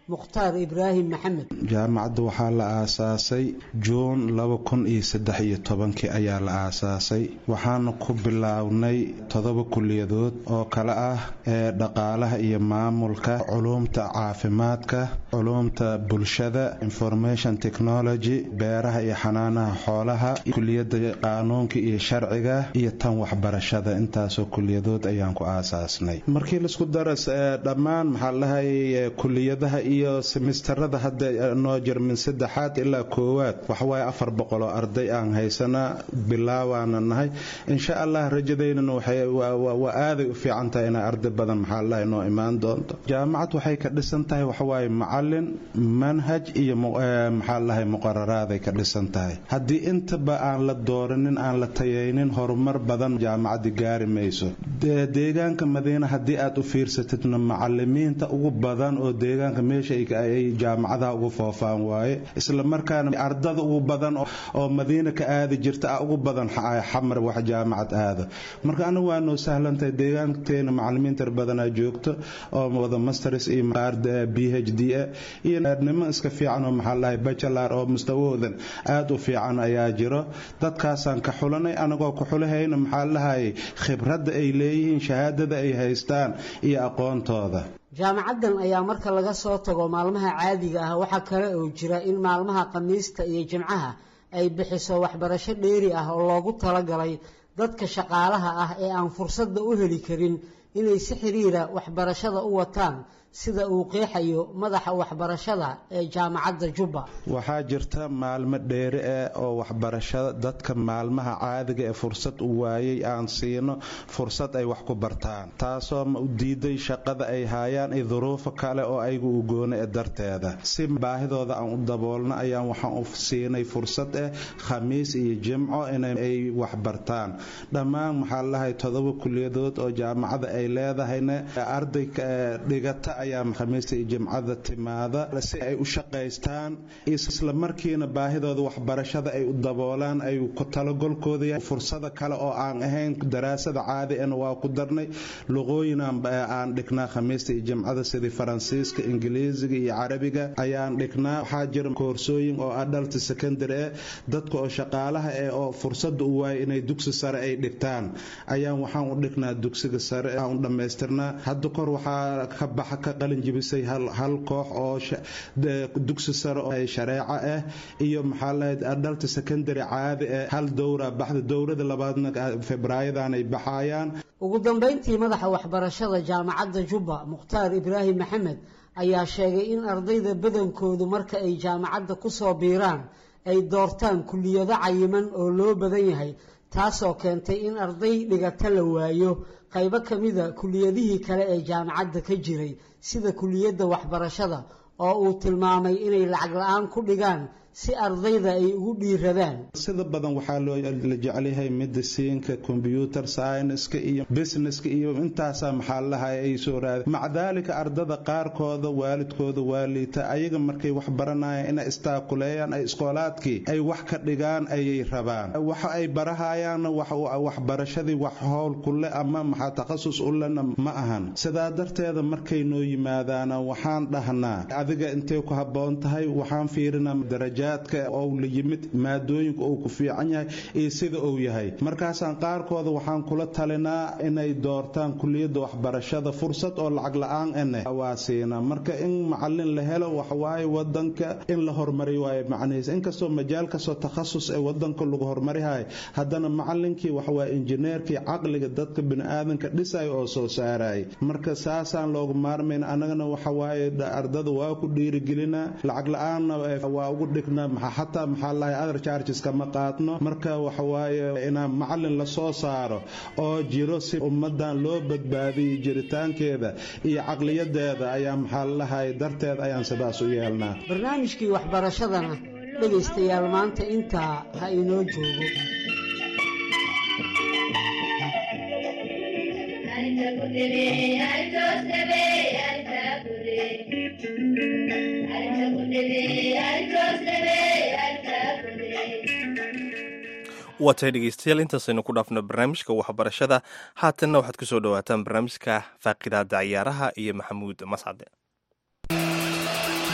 mukhtaar ibraahim maxamed jaamacadda waxaa la aasaasay juun laba kun iyo saddex iyo tobankii ayaa la aasaasay waxaana ku bilownay todoba kuliyadood oo kale ah ee dhaqaalaha iyo maamulka culuumta caafimaadka culuumta bulshada information technology beeraha iyo xanaanaha xoolaha kuliyadda qaanuunka iyo sharciga iyo tan waxbarashada intaasoo kuliyadood ayaan ku aasaasnay markii laisku daras dhammaan maxaa lahay kuliyadaha iyo semistarada hadda noo jir min saddexaad ilaa koowaad waxawaaye afar boqol oo arday aan haysanaa bilaawaana nahay insha allah rajadeynana waa aaday u fiican tahay inay arday badan maxaa lahay noo imaan doonto jaamacad waxay ka dhisan tahay waxawaaye macalin manhaj iyo maxaa lahay muqararaaday ka dhisan tahay haddii intaba aan la dooranin aan la tayaynin horumar badan jaamacaddi gaari mayso deegaanka madiina haddii aad u fiirsatidna macalimiinta ugu badan oo deegaanka meesha ay jaamacadaha ugu foofaan waaye isla markaana ardada ugu badan oo madiina ka aadi jirta ah ugu badan xamar wax jaamacad aado marka anigu waa noo sahlantahay deegaanteena macalimiintar badanaa joogto oo wada masters iyo b h d a iyo niman iska fiican oo maxaa lahay bachelar oo mustawahoodan aad u fiican ayaa jiro dadkaasaan ka xulanay anagoo ku xulahayna maxaa lahay khibradda ay leeyihiin shahaadada ay haystaan iyo aqoontooda jaamacaddan ayaa marka laga soo tago maalmaha caadiga ah waxaa kale oo jira in maalmaha khamiista iyo jimcaha ay bixiso waxbarasho dheeri ah oo loogu talagalay dadka shaqaalaha ah ee aan fursadda u heli karin inay si xiriira waxbarashada u wataan sida uu qeexayo madaxa waxbarashada ee jaamacadda jubba waxaa jirta maalmo dheeri ah oo waxbarashada dadka maalmaha caadiga ee fursad u waayay aan siino fursad ay wax ku bartaan taasoo ma u diiday shaqada ay haayaan iyo duruufo kale oo aygu u goona ee darteeda si baahidooda aan u daboolno ayaan waxaan u siinay fursad ah khamiis iyo jimco inay wax bartaan dhammaan maxaa lahay todoba kuliyadood oo jaamacada ay leedahayna arday dhigata ayaa khamiista iyo jimcada timaada si ay u shaqaystaan isla markiina baahidooda waxbarashada ay u daboolaan ay ku talagolkooda fursada kale oo aan ahayn daraasada caadi ana waa ku darnay luqooyin aan dhignaa khamiista iyo jimcada sidii faransiiska ingiliisiga iyo carabiga ayaan dhignaa waxaa jira koorsooyin oo adult secondary eh dadka oo shaqaalaha eh oo fursada u waaya inay dugsi sare ay dhigtaan ayaan waxaan u dhignaa dugsiga sare aan u dhammaystirnaa hadda kor waxaa ka baxa ka qalin jibisay hal koox oo dugsi sare oo shareeco ah iyo maxaa lahayd adult secondary caadi ah hal dowra baxda dowrada labaadna febraayadan ay baxayaan ugu dambayntii madaxa waxbarashada jaamacadda jubba mukhtaar ibraahim maxamed ayaa sheegay in ardayda badankoodu marka ay jaamacadda ku soo biiraan ay doortaan kuliyado cayiman oo loo badan yahay taasoo keentay in arday dhigata la waayo qaybo ka mida kuliyadihii kale ee jaamacadda ka jiray sida kuliyadda waxbarashada oo uu tilmaamay inay lacag la-aan ku dhigaan si ardayda ay ugu dhiiradaan sida badan waxaa la jecelyahay mediciinka combyuter scienska iyo businesska iyo intaasaa maxaa lahay ay soo raada maca daalika ardada qaarkooda waalidkooda waa liita ayaga markay wax baranayaan inay istaakuleeyaan ay iskoolaadkii ay wax ka dhigaan ayay rabaan waxa ay barahayaanna waxbarashadii wax howl kule ama maxaa takhasus u lena ma ahan sidaa darteeda markay noo yimaadaana waxaan dhahnaa adiga intay ku habboon tahay waxaan fiirinaa daraja ou la yimid maadooyinka uu ku fiican yahay iyo sida uu yahay markaasaan qaarkooda waxaan kula talinaa inay doortaan kuliyadda waxbarashada fursad oo lacag la-aan ene waa siinaa marka in macalin la helo waxawaaye wadanka in la horumari waayo macnihiis inkastoo majaal kastoo takhasus ee wadanka lagu horumarihayo haddana macalinkii waxawaaye injineerkii caqliga dadka biniaadanka dhisaya oo soo saaraya marka saasaan loogu maarmayn annagana waxawaaye ardada waa ku dhiirigelinaa lacag la-aanna waa ugu dhigna xataa maxaa lahay other charges kama qaadno marka waxawaaye inaan macalin la soo saaro oo jiro si ummadan loo badbaadiyay jiritaankeeda iyo caqliyadeeda ayaa maxaa lahay darteed ayaan sidaas u yeelnaa barnaamijkii waxbarashadana dhegaystayaal maanta intaa ha inoo joogo waatay dhegeystayaal intaasaynu ku dhaafno barnaamijka waxbarashada haatanna waxaad kusoo dhawaataan barnaamijka faaqidaada ciyaaraha iyo maxamuud mascade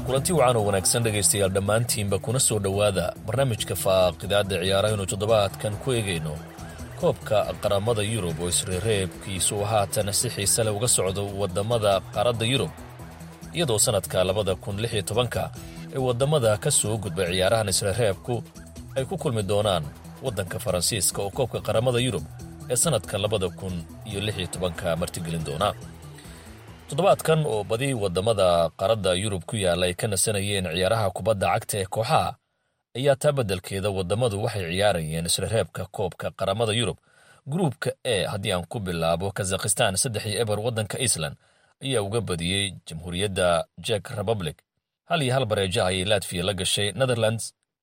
kulanti wacan oo wanaagsan dhegaystayaal dhammaantiinba kuna soo dhowaada barnaamijka faaqidaadda ciyaaraha inuu toddobaadkan ku eegayno koobka qaramada yurub oo isreereebkiisu haatan si xiise leh uga socdo waddamada qaaradda yurub iyadoo sannadka labada kun lix iyo tobanka ee waddamada ka soo gudbay ciyaarahan isreereebku ay ku kulmi doonaan waddanka faransiiska oo koobka qaramada yurub ee sannadka labada kun iyo lix iyo tobanka martigelin doona toddobaadkan oo badi waddamada qaaradda yurub ku yaalla ay ka nasanayeen ciyaaraha kubadda cagta ee kooxaha ayaa taa beddelkeeda waddamadu waxay ciyaarayeen isrereebka koobka qaramada yurub gruubka e haddii aan ku bilaabo kazakhistan saddex iyo eber waddanka iceland ayaa uga badiyey jamhuuriyadda jek republic hal iyo hal bareeja ayay latfiya la gashay netherlands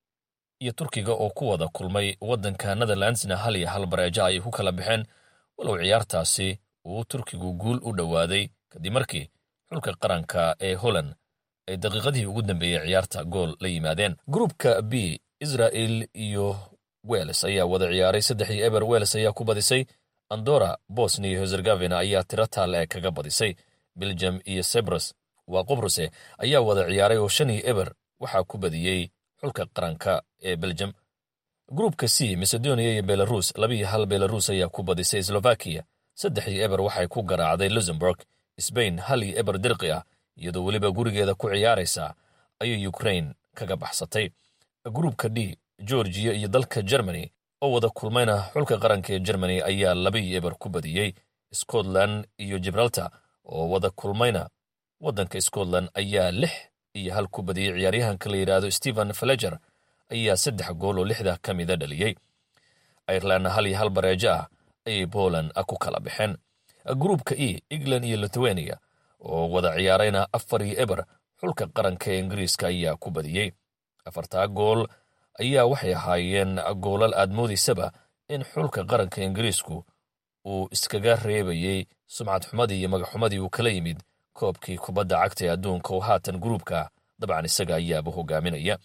iyo turkiga oo ku wada kulmay waddanka netherlandsna hal iyo hal bareeja ayay ku kala baxeen walow ciyaartaasi uu turkigu guul u dhowaaday kadib markii xulka qaranka ee holland ay daqiiqadihii ugu dambeeyey ciyaarta gool la yimaadeen gruupka b israel iyo wels ayaa wada ciyaaray saddex iyo eber wels ayaa ku badisay andora bosnia iyo herzegovina ayaa tiro taale ee kaga badisay belgium iyo sebros waa qobruse ayaa wada ciyaaray oo shan iyo eber waxaa ku badiyey xulka qaranka ee belgium gruupka c macedonia iyo belarus laba iyo hal belarus ayaa ku badisay slovakiya saddex iyo eber waxay ku garaacday luxemburg sbain hal iyo eber dirqi ah iyadoo weliba gurigeeda ku ciyaaraysa ayay ukrain kaga baxsatay gruupka d georgiya iyo dalka germany oo wada kulmayna xulka qaranka ee germany ayaa laba iyo eber ku badiyey scotland iyo gibraltar oo wada kulmayna waddanka scotland ayaa lix iyo hal ku badiyey ciyaaryahanka la yidhaahdo stephen faleger ayaa saddex gool oo lixda ka mida dhaliyey irelandna hal iyo hal bareejo ah ayay poland ku kala baxeen gruupka e england iyo lithuania oo wada ciyaarayna afar iyo eber xulka qaranka ee ingiriiska ayaa ku badiyey afartaa gool ayaa waxay ahaayeen goolal aad moodaysaba in xulka qaranka ingiriisku uu iskaga reebayey sumcad xumadii iyo magaxumadii uu kala yimid koobkii kubadda cagta ee adduunka oo haatan gruupka dabcan isaga ayaaba hogaaminaya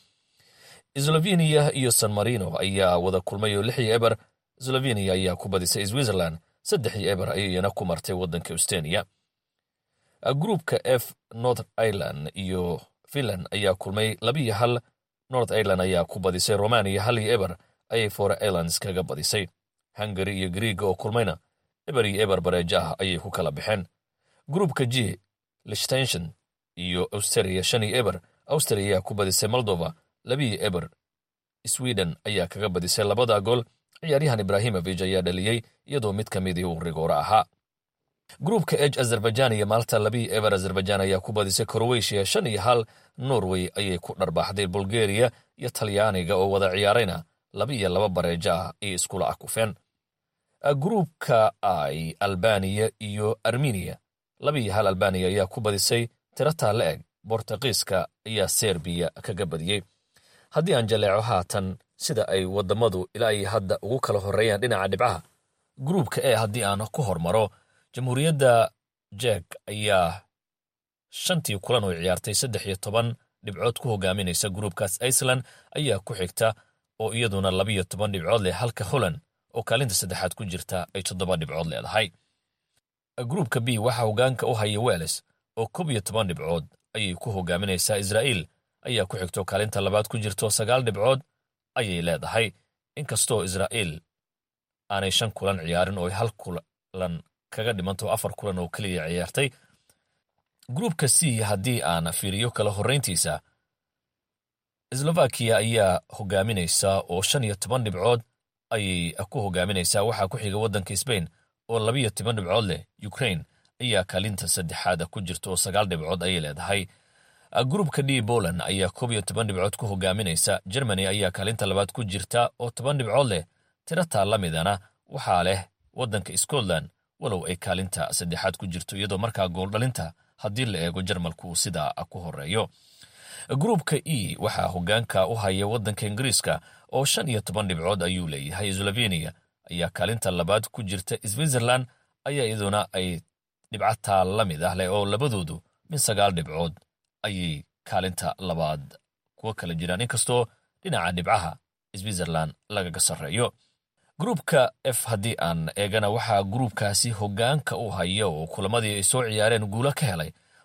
sloveniya iyo san marino ayaa wada kulmay oo lix iyo eber sloveniya ayaa ku badisay switzerland saddex iyo eber ayayna ku martay waddanka estoniya gruupka f north ireland iyo finland ayaa kulmay labiiyo hal north ireland ayaa ku badisay romania hal iyo eber ayay for irelands kaga badisay hungary iyo griiga oo kulmayna eber iyo eber bareejo ah ayay ku kala baxeen gruupka g lichtenshon iyo austria shan iyo eber austria ayaa ku badisay moldova labiiyo eber sweden ayaa kaga badisay labada gool ciyaaryahan ibrahimovic ayaa dhaliyey iyadoo mid ka midii uu rigooro ahaa gruupka eg azerbaijan iyo maalta labiiyo eber azerbaijan ayaa ku badisay krowetiya shan iyo hal norway ayay ku dharbaaxday bulgariya iyo talyaaniga oo wada ciyaarayna laba iyo laba bareejo ah ay iskula akufeen gruupka i albaniya iyo armeniya laba iyo hal albaniya ayaa ku badisay tirataa la eg bortuqiiska ayaa serbiya kaga badiyey haddii aan jaleeco haatan sida ay waddamadu ilaa iyo hadda ugu kala horreeyaan dhinaca dhibcaha gruupka e haddii aan ku hormaro jamhuuriyadda jek ayaa shantii kulan oo ciyaartay saddex iyo toban dhibcood ku hogaaminaysa gruupkaas iceland ayaa ku xigta oo iyaduna labiyo toban dhibcood leh halka holland oo kaalinta saddexaad ku jirta ay toddoba dhibcood leedahay gruupka b waxaa hogaanka u haya welles oo koob iyo toban dhibcood ayay ku hogaaminaysaa israa'iil ayaa ku xigto kaalinta labaad ku jirto sagaal dhibcood ayay leedahay inkastoo israa'iil aanay shan kulan ciyaarin oo hal kulan kaga dhimanto afar kulan oo keliya ciyaartay gruupka c haddii aan fiiriyo kala horrayntiisa slovakiya ayaa hogaaminaysa oo shan iyo toban dhibcood ayay ku hogaaminaysaa waxaa ku xiga waddanka sbain oo labiyo toban dhibcood leh ukrain ayaa kaalinta saddexaada ku jirta oo sagaal dhibcood ayay leedahay gruupka d poland ayaa koob iyo toban dhibcood ku hogaaminaysa germany ayaa kaalinta labaad ku jirta oo toban dhibcood leh tirataa la midana waxaa leh waddanka scotland walow ay kaalinta saddexaad ku jirto iyadoo markaa gooldhalinta haddii la eego jarmalku uu sidaa ku horeeyo gruupka e waxaa hogaanka u haya waddanka ingiriiska oo shan iyo toban dhibcood ayuu leeyahay sloveniya ayaa kaalinta labaad ku jirta switzerland ayaa iyaduna ay dhibcataa la mid ah leh oo labadoodu min sagaal dhibcood ayay kaalinta labaad kuwa kala jiraan inkastoo dhinaca dhibcaha switzerland lagaga sarreeyo gruupka f haddii aan eegana waxaa gruupkaasi hogaanka u haya oo kulamadii ay soo ciyaareen guulo ka helay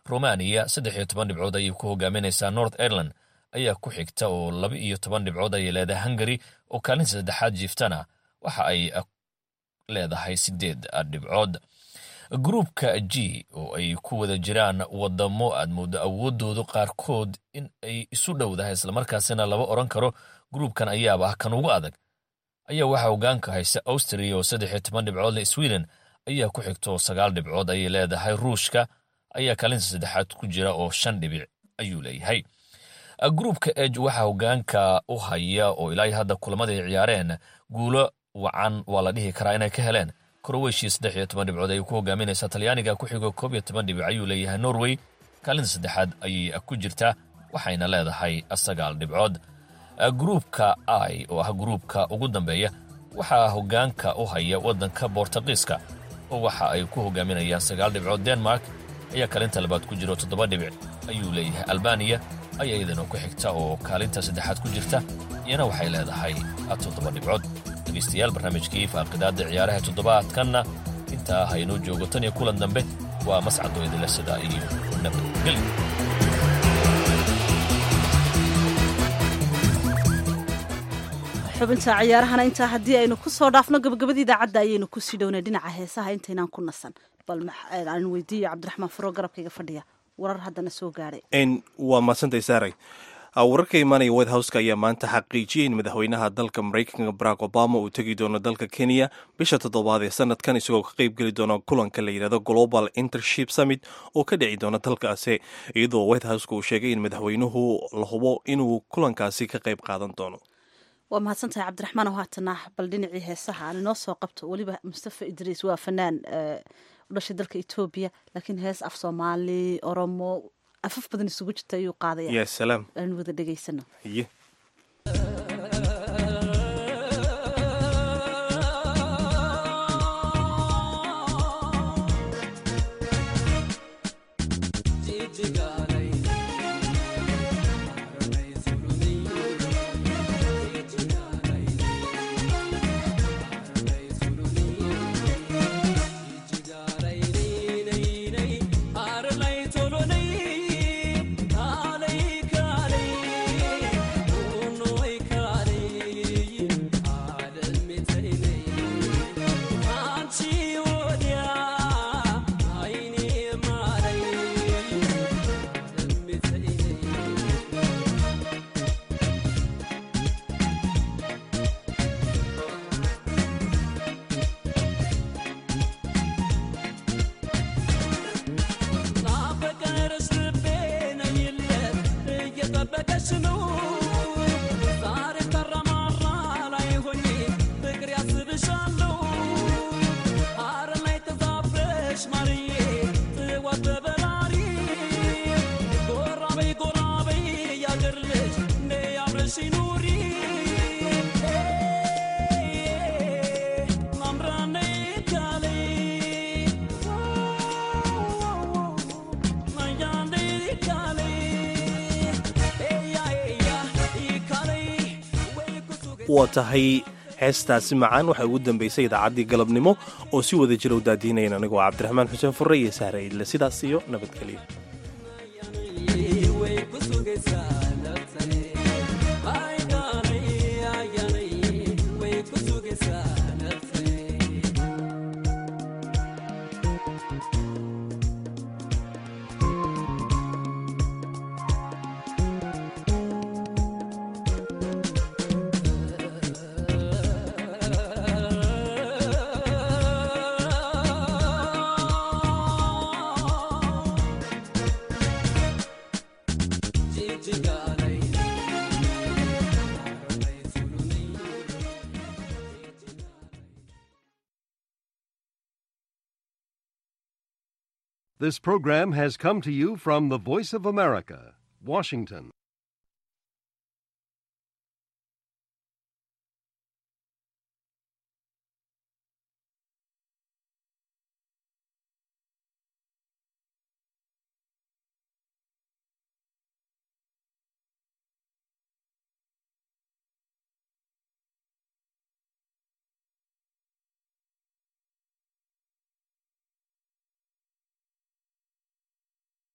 romaniya saddex iyo toban dhibcood ayay ku hogaaminaysaa north ireland ayaa ku xigta oo laba iyo toban dhibcood ayay leedahay hungary oo kaalinta saddexaad jiiftana waxa ay leedahay sideed dhibcood gruupka g oo ay ku wada jiraan wadamo aad moodo awoodoodu qaarkood in ay isu dhowdahay islamarkaasina laba odran karo gruupkan ayaaba ah kan ugu adag ayaa waxaa hogaanka haysa austria oo saddex iyo toban dhibcood leh sweden ayaa ku xigta oo sagaal dhibcood ayay leedahay ruushka ayaa kaalinta saddexaad ku jira oo shan dhibic ayuu leeyahay gruupka eg waxaa hogaanka u haya oo ilaa hadda kulamada ay ciyaareen guulo wacan waa la dhihi karaa inay ka heleen kroweshia saddex iyo toban dhibcood ayay ku hogaaminaysaa talyaaniga ku xigo koob iyo toban dhibic ayuu leeyahay norway kaalinta saddexaad ayay ku jirtaa waxayna leedahay sagaal dhibcood gruupka i oo ah gruupka ugu dambeeya waxaa hogaanka u haya waddanka bortugiiska oo waxa ay ku hogaaminayaan sagaal dhibcood denmark ayaa kaalinta labaad ku jiro toddoba dhibic ayuu leeyahay albaniya ayaa iyadana ku xigta oo kaalinta saddexaad ku jirta iyana waxay leedahay toddoba dhibcood dhegeystayaal barnaamijkii faaqidaadda ciyaaraha toddobaadkanna intaa haynoo joogo tan iyo kulan dambe waa mascadoo idinle sidaa iyo nabadgelyo xubinta ciyaarahana intaa haddii aynu ku soo dhaafno gabagabada idaacadda ayaynu kusii dhownay dhinaca heesaha intaynaan ku nasan bal aan weydiiyo cabdiraxmaan furo garabkayga fadhiya warar haddana soo gaadhay waa madsantay saaray wararka imaanaya white houseka ayaa maanta xaqiijiyay in madaxweynaha dalka maraykanka barack obama uu tegi doono dalka kenya bisha toddobaad ee sanadkan isagoo ka qayb geli doona kulanka la yidhahdo global intership summit oo ka dhici doona dalkaasi iyadoo white houseka uu sheegay in madaxweynuhu la hubo inuu kulankaasi ka qayb qaadan doono waa mahadsantahay cabdiraxmaan oo haatana bal dhinacii heesaha aan inoo soo qabto weliba mustafa idriis waa fanaan u dhashay dalka etoobiya laakiin hees af soomaali oromo afaf badan isugu jirta ayuu qaadaya ya salaam aan wada dhegaysano haye waa tahay heestaasi macaan waxaa ugu dambaysay idaacaddii galabnimo oo si wada jira u daadiinayn anigoo cabdiraxmaan xuseen furre iyo sahre idle sidaas iyo nabadgelyo This program has come to you from the Voice of America, Washington.